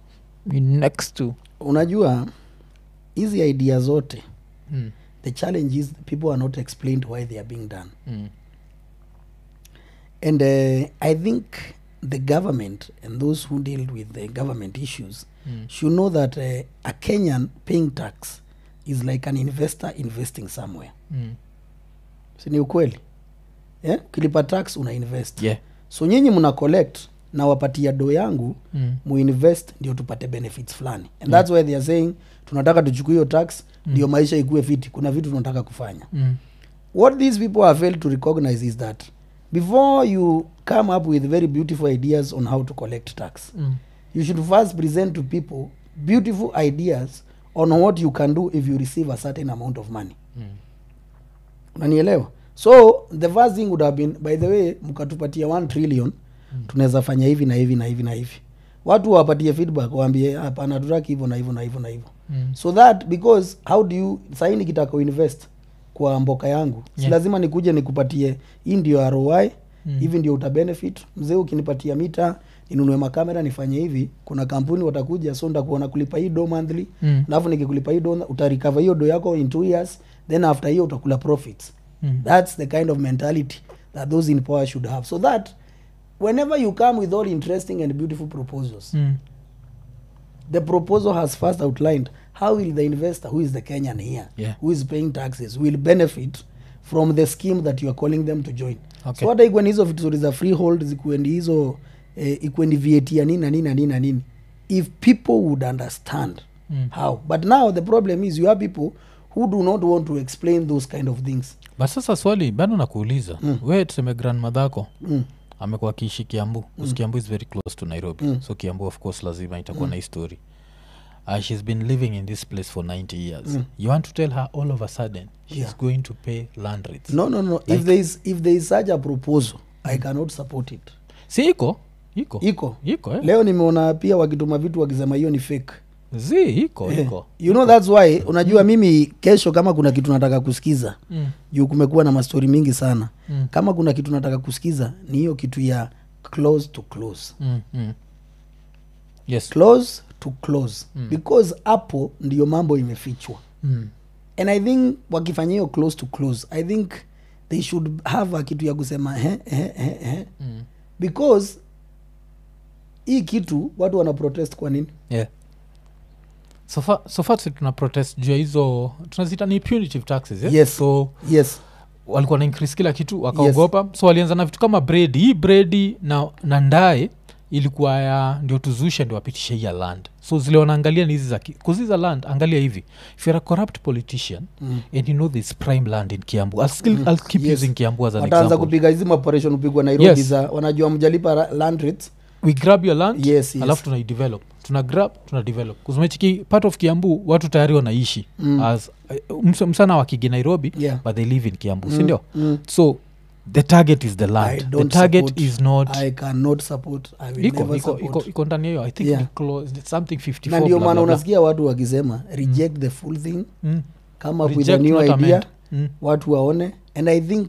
ni next to unajua hizi idea zote mm, the challenge is people are not explained why they are being done mm, and uh, i think the government and those who deal with the government issues mm, should know that uh, a kenyan paying tax is like an investor investing somewhere mm. sini ukweli yeah? ukilipa tax una invest yeah so nyinyi mna collect na wapatia do yangu mm, muinvest ndio tupate benefits fulani and that's why they are saying tunataka tuchukue hiyo tax ndio maisha ikuwe fiti kuna vitu tunataka kufanya mm, what these people have failed to recognize is that before you come up with very beautiful ideas on how to collect tax mm, you should first present to people beautiful ideas on what you can do if you receive a certain amount of money mm. unanielewa so the first thing would have been by the way mkatupatia 1 trillion mm. tunaweza fanya hivi na hivi na hivi na hivi watu wapatie feedback waambie hapana tutaki hivyo na hivyo na hivyo na hivyo Mm. so that because how do you sahii nikitaka uinvest kwa mboka yangu si Yeah. lazima nikuje nikupatie hii ndio roi Mm. hivi ndio utabenefit mzee ukinipatia mita ninunue makamera nifanye hivi kuna kampuni watakuja so ndakuona kulipa hii do monthly Mm. alafu nikikulipa hii do utarikava hiyo do yako in two years then after hiyo utakula profits Mm. that's the kind of mentality that those in power should have so that whenever you come with all interesting and beautiful proposals Mm. the proposal has first outlined how will the investor who is the kenyan here Yeah. who is paying taxes will benefit from the scheme that you are calling them to join Okay. so hata ikuwe ni hizo vitu zote za freehold zikuwe ni hizo eh, ikuwe ni vat ya nini na nini na nini na nini if people would understand Mm. how but now the problem is you have people who do not want to explain those kind of things but sasa swali bado nakuuliza mm. we tuseme grandmadhako mm. amekuwa akiishi kiambu mm. kiambu is very close to nairobi mm. so kiambu of course lazima itakuwa mm. na histori uh, she's been living in this place for 90 years mm. you want to tell her all of a sudden she's Yeah. going to pay land rates no no no if there is if there is such a proposal i cannot support it si iko iko iko iko eh? leo nimeona pia wakituma vitu wakisema hiyo ni fake zi iko Eh, iko you know that's why unajua mimi kesho kama kuna kitu nataka kusikiza mm. juu kumekuwa na mastori mingi sana Mm. kama kuna kitu nataka kusikiza ni hiyo kitu ya close to close mm, mm. yes close to close mm. because hapo ndio mambo imefichwa mm. and i think wakifanya hiyo close to close i think they should have a kitu ya kusema he, he, he, he. Mm. because hii kitu watu wana protest kwa nini yeah so far, so far si tuna protest juu ya hizo tunazita ni punitive taxes eh? Yes. so yes walikuwa na increase kila kitu wakaogopa yes. so walianza na vitu kama bredi hii bredi na, na ndae ilikuwa ya ndio tuzushe ndio wapitishe hii ya land so zile wanaangalia ni hizi za ki- 'cause hizi za land angalia hivi if you're a corrupt politician Mm. and you know this prime land in kiambu i'll, still, I'll keep Yes. using kiambu as an wataanza example kupiga hizi maoperation upigwa nairobi Yes. za wanajua mjalipa ra- land rates we grab your land Yes, yes. alafu tunaidevelop tuna grab tuna develop kuzumechiki part of kiambu watu tayari wanaishi Mm. as uh, ms- msana wakigi nairobi Yeah. but they live in kiambu Mm, sindio mm. so the target is the I land the don't target support- is not i cannot support i will iko never iko support iko iko ndani ya hiyo i think Yeah. ni close, it's something 54 na ndio blah, maana blah, blah. unasikia watu wakisema reject the full thing Mm. come up with a Reject, new not idea amend. Mm. watu waone and i think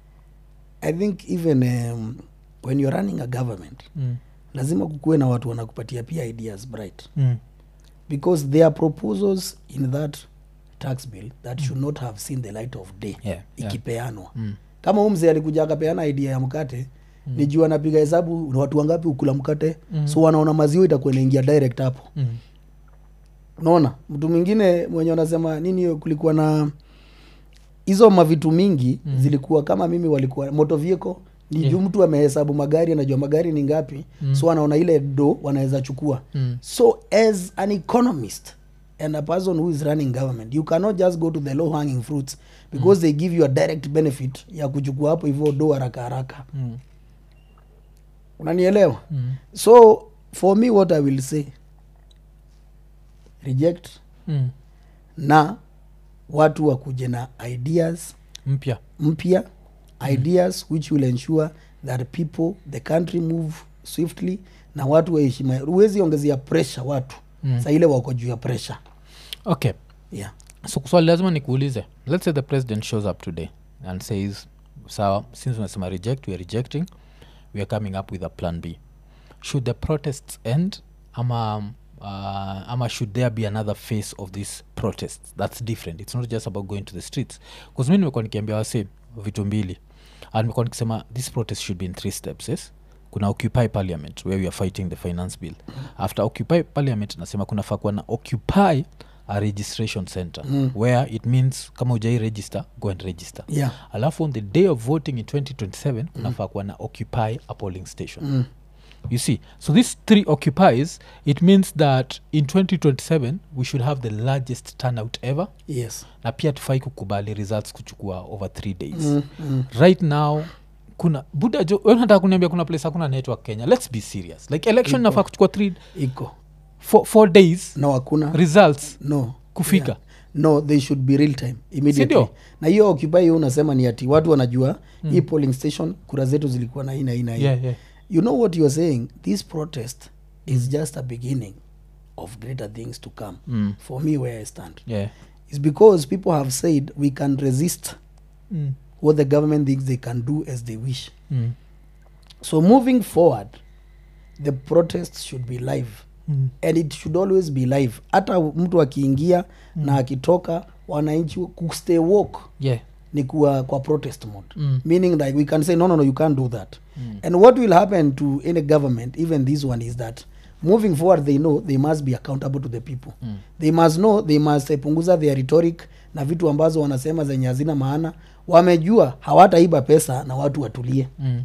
i think even um, when you're running a government Mm. lazima kukuwe na watu wanakupatia pia ideas bright Mm. because there are proposals in that tax bill that should not have seen the light of day Yeah, yeah. ikipeanwa Mm. kama huu mzee alikuja akapeana idea ya mkate mm. nijua anapiga hesabu ni watu wangapi ukula mkate Mm. mm. so wanaona maziwa itakuwa inaingia direct hapo Mm. unaona mtu mwingine mwenye wanasema nini hiyo kulikuwa na hizo mavitu mingi Mm. mm. zilikuwa kama mimi walikuwa moto vehicle ni Yeah. juu mtu amehesabu magari anajua magari ni ngapi Mm. so anaona ile do wanaweza chukua Mm. so as an economist and a person who is running government you cannot just go to the low hanging fruits because mm. they give you a direct benefit ya kuchukua hapo hivyo do haraka haraka Mm. unanielewa Mm. so for me what i will say reject Mm. na watu wakuje na ideas mpya mpya ideas which will ensure that people the country move swiftly na watu waheshima huwezi ongezea pressure watu Mm. sa ile wako juu ya pressure okay yeah. so swali lazima nikuulize let's say the president shows up today and says sawa since unasema reject we are rejecting we are coming up with a plan b should the protests end ama um, uh, ama should there be another face of this protest that's different it's not just about going to the streets bcause mi nimekuwa nikiambia wase vitu mbili and nimekuwa nikisema this protest should be in three steps yes kuna occupy parliament where we are fighting the finance bill after occupy parliament nasema kunafaa kuwa na occupy a registration center Mm. where it means kama ujai register go and register Yeah. alafu on the day of voting in 2027 kunafaa kuwa na occupy a polling station Mm. you see so these three occupies it means that in 2027 we should have the largest turnout ever yes na pia tufai kukubali results kuchukua over three days mm. Mm. right now kuna buda jo we unataka kuniambia kuna place hakuna network kenya let's be serious like election Iko. nafaa kuchukua three iko four, four days no hakuna results no kufika. yeah. no they should be real time immediately Sindio? na hiyo occupy hiyo unasema ni ati watu wanajua mm. hii polling station kura zetu zilikuwa na hii na hii na hii yeah, yeah. you know what you're saying this protest is just a beginning of greater things to come Mm. for me where i stand yeah. is because people have said we can resist Mm. what the government thinks they can do as they wish Mm. so moving forward the protest should be live Mm. and it should always be live hata mtu akiingia mm. na akitoka wananchi kustay walk yeah. ni kuwa kwa protest mode Mm. meaning that we can say no no no you can't do that Mm. and what will happen to any government even this one is that moving forward they know they must be accountable to the people Mm. they must know they must eh, punguza their rhetoric na vitu ambazo wanasema zenye hazina maana wamejua hawataiba pesa na watu watulie Mm.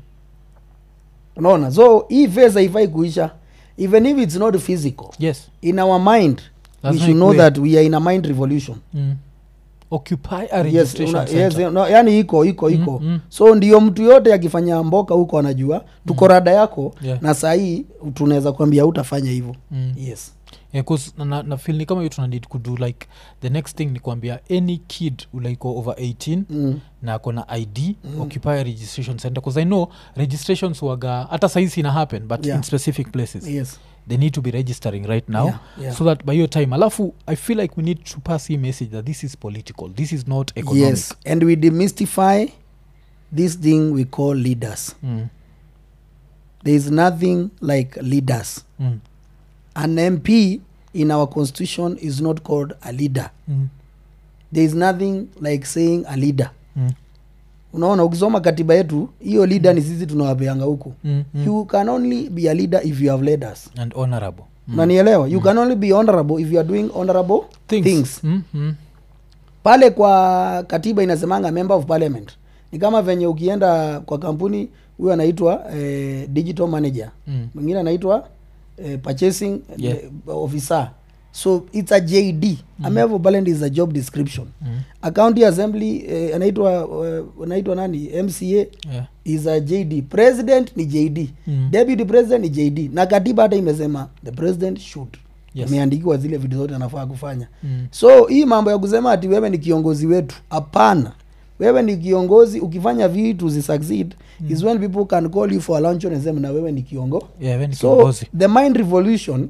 unaona so hii phase haifai kuisha even if it's not physical yes in our mind we Lazima should know ikuwe. that we are in a mind revolution mm. occupy a yes, registration una, center. yes, no, yani iko iko iko mm. so ndio mtu yote akifanya mboka huko anajua tuko rada yako Yeah. na sahii tunaweza kuambia utafanya hivyo Mm. yes Yeah, 'cause na, na, na feel ni kama hiyo tunanid kudo like the next thing ni kuambia any kid ulaiko over 18 mm. na akona id mm. occupy a registration center bcause i know registrations waga hata saizi ina happen but Yeah. in specific places yes they need to be registering right now Yeah, yeah. so that by your time alafu i feel like we need to pass a message that this is political this is not economic yes and we demystify this thing we call leaders mm. there is nothing like leaders Mm. an mp in our constitution is not called a leader Mm. there is nothing like saying a leader Mm. unaona ukisoma katiba yetu hiyo leader ni sisi tunawapeanga huku Mm. Mm. you can only be a leader if you have led us and honorable mm. unanielewa you can only be honorable if you are doing honorable things, things. Mm. Mm. pale kwa katiba inasemanga member of parliament ni kama venye ukienda kwa kampuni huyo anaitwa eh, digital manager Mm. mwingine anaitwa eh, purchasing Yeah. eh, officer so it's a jd mm. a member of parliament is a job description Mm. a county assembly eh, anaitwa eh, anaitwa nani mca Yeah. is a jd president ni jd Mm. deputy president ni jd na katiba hata imesema the president should Yes. imeandikiwa zile vitu zote anafaa kufanya Mm. so hii mambo ya kusema ati wewe ni kiongozi wetu hapana wewe ni kiongozi ukifanya vitu zisucceed mm. is when people can call you for a lunch and sema na wewe ni kiongo Yeah, we ni so kiongozi. the mind revolution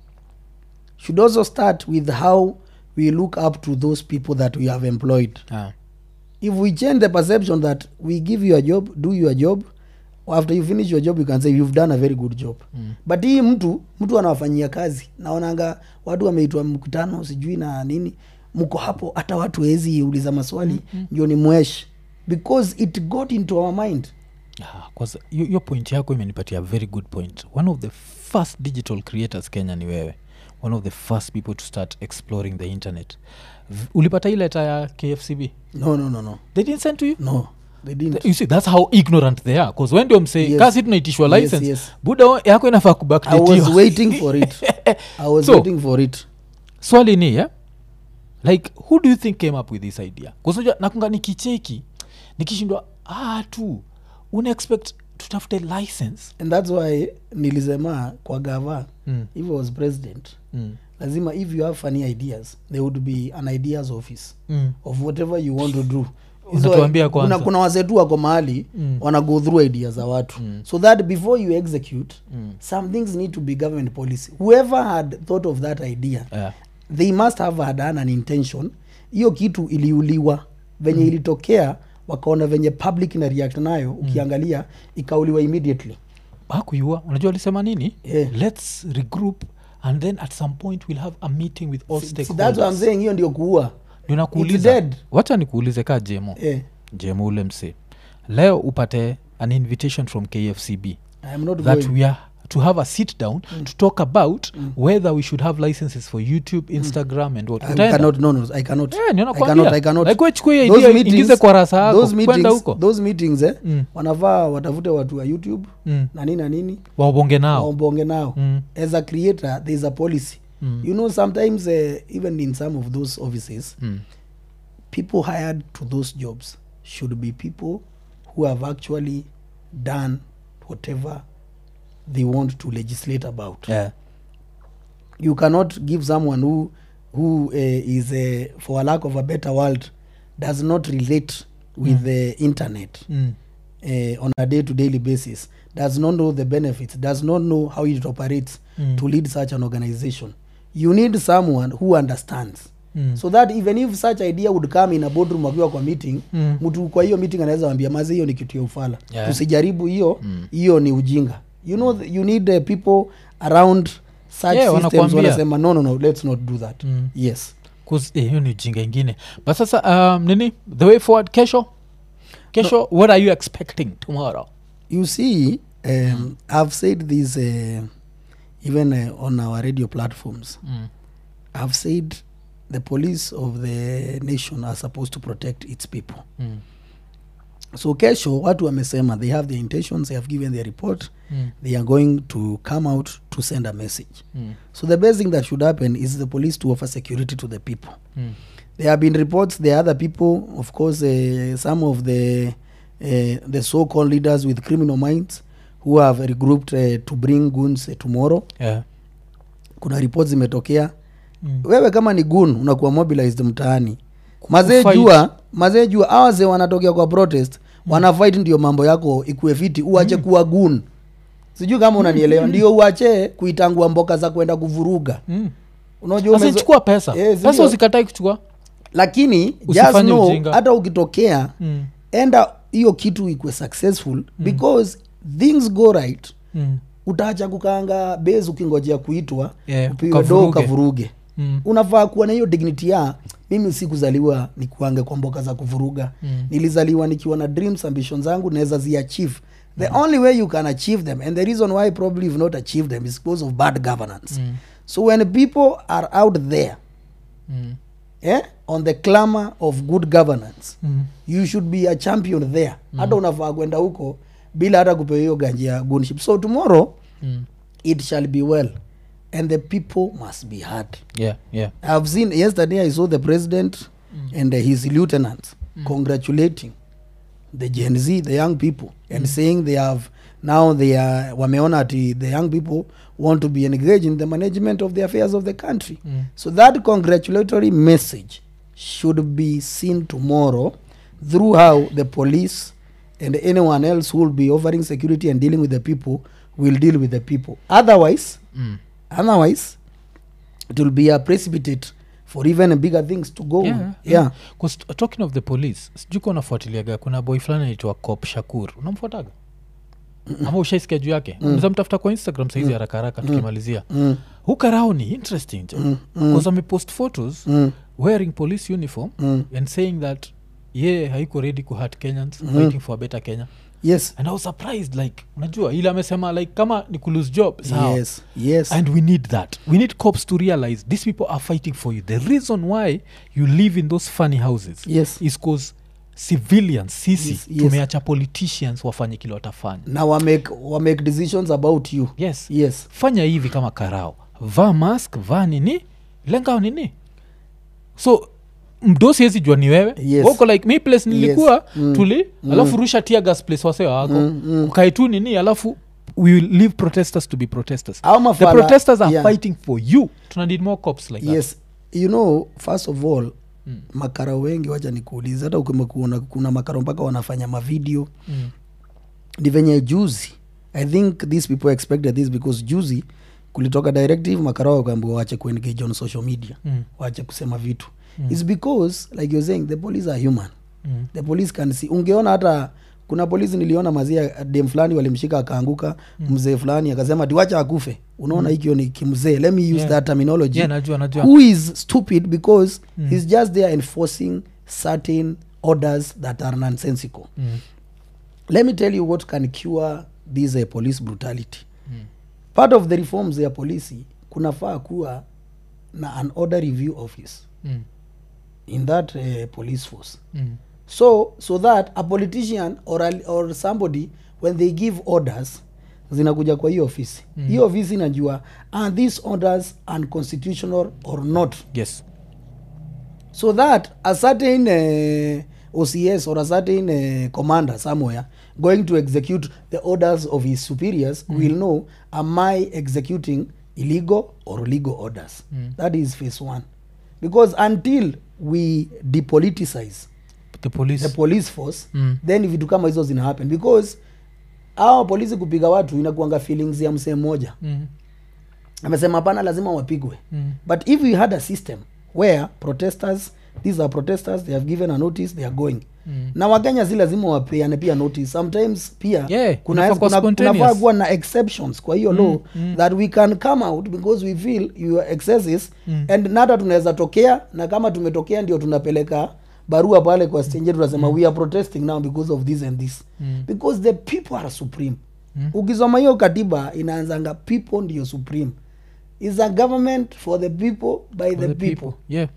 should also start with how we look up to those people that we have employed Ah. if we change the perception that we give you a job do your job after you finish your job you can say you've done a very good job Mm. but hii mtu mtu anawafanyia kazi naonanga watu wameitwa mkutano sijui na nini mko hapo hata watu wezi uliza maswali mm-hmm. ndio ni mwesh because it got into our mind Ah, kwanza hiyo hiyo point yako imenipatia very good point one of the first digital creators kenya ni wewe one of the first people to start exploring the internet V- ulipata hii leta ya kfcb no no no no they didn't send to you no they didn't you see that's how ignorant they are bcause when ndio msee Yes. kasi tunaitishwa Yes, license yes. buda o- yako inafaa i was kubakdatiwa waiting for it i was So- waiting for it swali ni yeah? like who do you think came up with this idea kusuja nakunga nikicheki nikishindwa ah tu una expect tutafute license and that's why nilisema kwa gava mm. if I was president Mm. lazima if you have funny ideas there would be an ideas office Mm. of whatever you want to do Hizo- Unatuambia kwanza. kuna, kuna wasetu wako mahali Mm. wana go through ideas za watu Mm. so that before you execute Mm. some things need to be government policy whoever had thought of that idea Yeah. they must have had done an intention hiyo kitu iliuliwa venye mm. ilitokea wakaona venye public ina react nayo ukiangalia ikauliwa immediately hakuiua unajua alisema nini Yeah. let's regroup and then at some point we'll have a meeting with all See, that's what I'm stakeholders saying hiyo ndio kuua Ndio It's nakuuliza dead. wacha nikuulize ka jemo eh, jemo ule mse leo upate an invitation from kfcb I am not that going. we are to have a sit down to talk about whether we should have licenses for youtube instagram and what I Utaenda? cannot, no, no, I cannot. Yeah, ndio I nakwambia. cannot, I cannot. Like, wewe chukua hiyo Those idea, meetings- ingize kwa rasa yako, those kwenda meetings- huko. those meetings eh, Mm. wanafaa watafute watu wa youtube Mm. na nini na nini wabonge nao waombonge nao Mm. as a creator there is a policy Mm. you know sometimes uh, even in some of those offices Mm. people hired to those jobs should be people who have actually done whatever they want to legislate about Yeah. you cannot give someone who who uh, is uh, for a lack of a better world does not relate with the internet Mm. uh, on a day to daily basis does not know the benefits does not know how it operates Mm. to lead such an organization you need someone who understands Mm. so that even if such idea would come in a boardroom wakiwa kwa meeting Mm. mtu kwa hiyo meeting anaweza wambia mazi hiyo ni kitu ya ufala Yeah. tusijaribu hiyo Mm. hiyo ni ujinga you know th- you need uh, people around such Yeah, systems wanakuambia. wanasema no no no let's not do that Mm. yes 'Cause, eh, hiyo ni ujinga ingine but sasa um, nini the way forward kesho kesho what are you expecting tomorrow you see um, i've said this uh, even uh, on our radio platforms mm. i've said the police of the nation are supposed to protect its people Mm. so kesho watu wamesema they have their intentions they have given their report Mm. they are going to come out to send a message Mm. so the best thing that should happen is the police to offer security to the people Mm. there have been reports there are other people of course uh, some of the uh, the so-called leaders with criminal minds who have regrouped uh, to bring guns uh, tomorrow Yeah. kuna reports zimetokea Mm. wewe kama ni gun unakuwa mobilized mtaani mazee Kufight. jua mazee jua awaze wanatokea kwa protest wana fight ndio mambo yako ikuwe fiti uache kuwa gun sijui kama unanielewa ndio uache kuitangua mboka za kwenda kuvuruga Mm. unajua Sasa umezo- chukua pesa Eh, pesa sindio? usikatai kuchukua lakini just Usifanye know ujinga. hata ukitokea mm. enda hiyo kitu ikwe successful because things go right Mm. utaacha kukaanga base ukingojea kuitwa Yeah, upiwe do ukavuruge. ukavuruge Mm. unafaa kuwa na hiyo dignity ya mimi sikuzaliwa nikuange kwa mboka za kuvuruga Mm. nilizaliwa nikiwa na dreams ambitions zangu naweza ziachieve the only way you can achieve them and the reason why probably you've not achieved them is because of bad governance Mm. so when people are out there Mm. eh, on the clamor of good governance Mm. you should be a champion there hata unafaa kwenda huko bila hata kupewa hiyo ganji ya gunship so tomorrow Mm. it shall be well and the people must be heard Yeah, yeah. i've seen yesterday i saw the president and uh, his lieutenants congratulating the gen z the young people and saying they have now they are wameona ati the young people want to be engaged in the management of the affairs of the country Mm. so that congratulatory message should be seen tomorrow through how the police and anyone else who will be offering security and dealing with the people will deal with the people otherwise Mm. otherwise it will be a precipitate for even bigger things to go Yeah, yeah, yeah. 'Cause t- talking of the police sijuka unafuatiliaga kuna boy fulani anaitwa cop shakur unamfuataga ama ushaisikia juu yake mm. mtafuta kwa instagram saizi haraka haraka tukimalizia Mm, hukarao ni interesting jo bcause amepost photos mm, wearing police uniform mm. and saying that ye haiko ready kuhat kenyans fighting for a better kenya yes and i was surprised like unajua ile amesema like kama ni kulose job sawa yes yes and we need that we need cops to realize these people are fighting for you the reason why you live in those funny houses yes is cause civilians sisi Yes, yes. tumeacha politicians wafanye kile watafanya na wamake wamake decisions about you yes yes fanya hivi kama karao vaa mask vaa nini lengao nini so mdosi hezi jua ni wewe Yes. uko like mi place nilikuwa Mm. tuli alafu rusha tia gas place wasewa wako Mm, mm. ukae tu nini alafu we will leave protesters to be protesters Au the mafala- protesters are yeah. fighting for you tuna need more cops like that yes you know first of all Mm. makara wengi wacha nikuulize hata ukimekuona kuna makara mpaka wanafanya mavideo Mm. ni venye juzi i think these people expected this because juzi kulitoka directive makara wakaambiwa wache kuengage on social media Mm. wache kusema vitu mm. its because like you're saying the police are human Mm. the police can see ungeona hata kuna polisi niliona mazia dem fulani walimshika akaanguka mm. mzee fulani akasema tiwacha akufe unaona hikio ni kimzee let me use Yeah. that terminology Yeah, najua najua who is stupid because Mm. he's just there enforcing certain orders that are nonsensical Mm. let me tell you what can cure this uh, police brutality Mm. part of the reforms ya polisi kunafaa kuwa na an order review office Mm. in that uh, police force Mm. so so that a politician or, a, or somebody when they give orders zinakuja kwa hiyo ofisi Mm. hiyo ofisi inajua are these orders unconstitutional or not yes so that a certain uh, ocs or a certain uh, commander somewhere going to execute the orders of his superiors mm. will know am i executing illegal or legal orders Mm. that is phase one because until we depoliticize the police the police force Mm. then vitu kama hizo zina happen because awa polisi kupiga watu inakuanga feelings ya msee mmoja Mm. amesema hapana lazima wapigwe Mm. but if we had a system where protesters these are protesters they have given a notice they are going Mm. na wakenya si lazima wapeane pia notice sometimes pia Yeah, kuna inafaa kuwa kuna- spontaneous. kunafaa kuwa na exceptions kwa hiyo law mm. that we can come out because we feel your excesses Mm. and nata tunaweza tokea na kama tumetokea ndio tunapeleka barua pale kwa stenje tunasema we are protesting now because of this and this Mm. because the people are supreme Mm. ukisoma hiyo katiba inaanzanga people ndio supreme is a government for the people by For the, people, yeah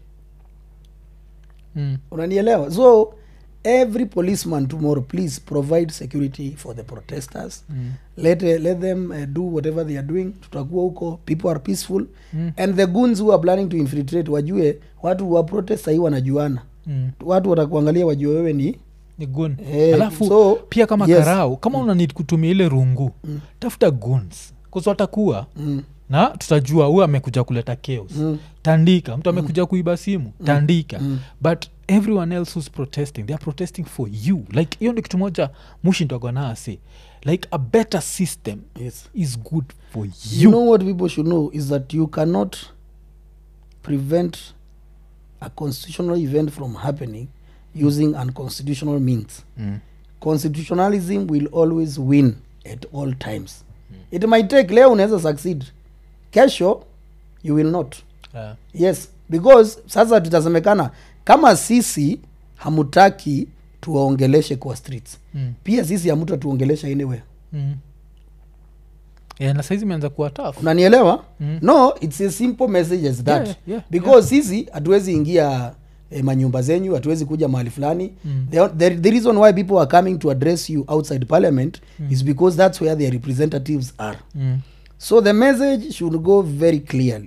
mm. unanielewa so every policeman tomorrow please provide security for the protesters Mm. let, uh, let them uh, do whatever they are doing tutakuwa huko people are peaceful Mm. and the guns who are planning to infiltrate wajue watu wa protest sahii wanajuana Mm. watu watakuangalia wajue wewe ni ni gun Eh, alafu so, pia kama yes. karau kama una need kutumia ile rungu tafuta guns watakuwa mm, na tutajua huyu amekuja kuleta chaos mm, tandika mtu amekuja kuiba simu tandika mm. but everyone else who's protesting they are protesting for you like hiyo ndi kitu moja mushi ndogonasi like a better system yes is good for you, you know what people should know is that you cannot prevent a constitutional event from happening using unconstitutional means Mm. constitutionalism will always win at all times it might take leo unaweza succeed kesho you will not Yeah. yes because sasa tutasemekana kama sisi hamutaki tuwaongeleshe kwa streets Mm. pia sisi hamuta tuongelesha anywhere Mm. Yeah, na saizi imeanza kuwa tough. unanielewa Mm. no it's a simple message as that Yeah, yeah, because sisi hatuwezi ingia eh, manyumba zenyu hatuwezi kuja mahali fulani Mm. the, the, the reason why people are coming to address you outside parliament is because that's where their representatives are Mm. so the message should go very clearly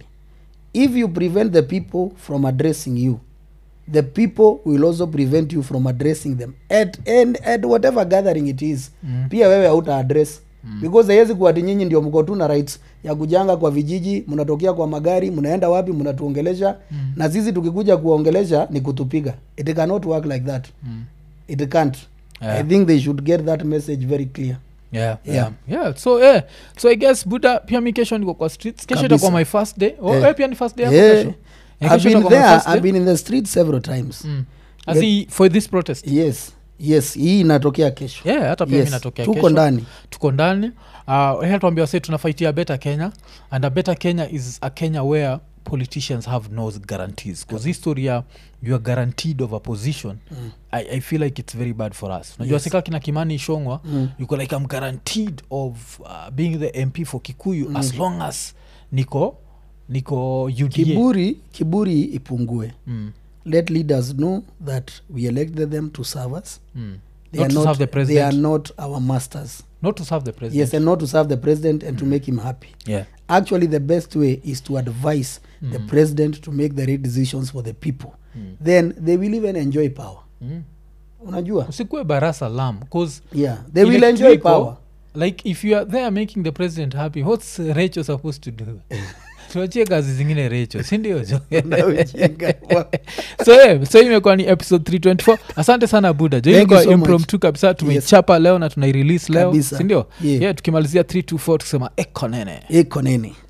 if you prevent the people from addressing you the people will also prevent you from addressing them at, and, at whatever gathering it is Mm. pia wewe hauta address mm. because haiwezi kuwati nyinyi ndio mko tu na rights ya kujanga kwa vijiji mnatokea kwa magari mnaenda wapi mnatuongelesha Mm. na sisi tukikuja kuwaongelesha ni kutupiga it cannot work like that Mm. it can't Yeah. i think they should get that message very clear Yeah, Yeah. yeah. yeah. so yeah. so i guess buda pia mi kesho niko kwa streets kesho Kabisa. itakuwa my first day oh, Eh. eh, pia ni first day yako yeah. kesho Eh, i've kesho been itakuwa my there first i've day? been in the street several times Mm. As in, for this protest yes yes hii inatokea kesho yeah hata pia Yes, mi natokea tuko kesho. ndani tuko ndani uh, tuambia wase tunafaitia better kenya and a better kenya is a kenya where politicians have no guarantees bcause history ya you are guaranteed of a position mm. I, i feel like it's very bad for us unajua Yes. sika kina kimani ishongwa Mm. yuko like i'm guaranteed of uh, being the mp for kikuyu mm. as long as niko niko uda kiburi kiburi ipungue mm. let leaders know that we elected them to serve us Mm. they, Not are, to not, serve the they are president. not our masters not to serve the president yes and not to serve the president and to make him happy yeah actually the best way is to advise the Mm. president to make the right decisions for the people Mm. then they will even enjoy power mm. unajua usikue barasa lam bcause yeah they will Ile enjoy kitu iko, power like if you are there making the president happy what's recho supposed to do tuachie kazi zingine recho sindio jo Na ujinga wa- so yeah, so imekuwa ni episode 324 asante sana buda jo Thank you ilikuwa so much. impromptu kabisa tumeichapa leo na tunairelease leo Kabisa. sindio Yeah. yeah, tukimalizia 324 tukisema ekonene iko nini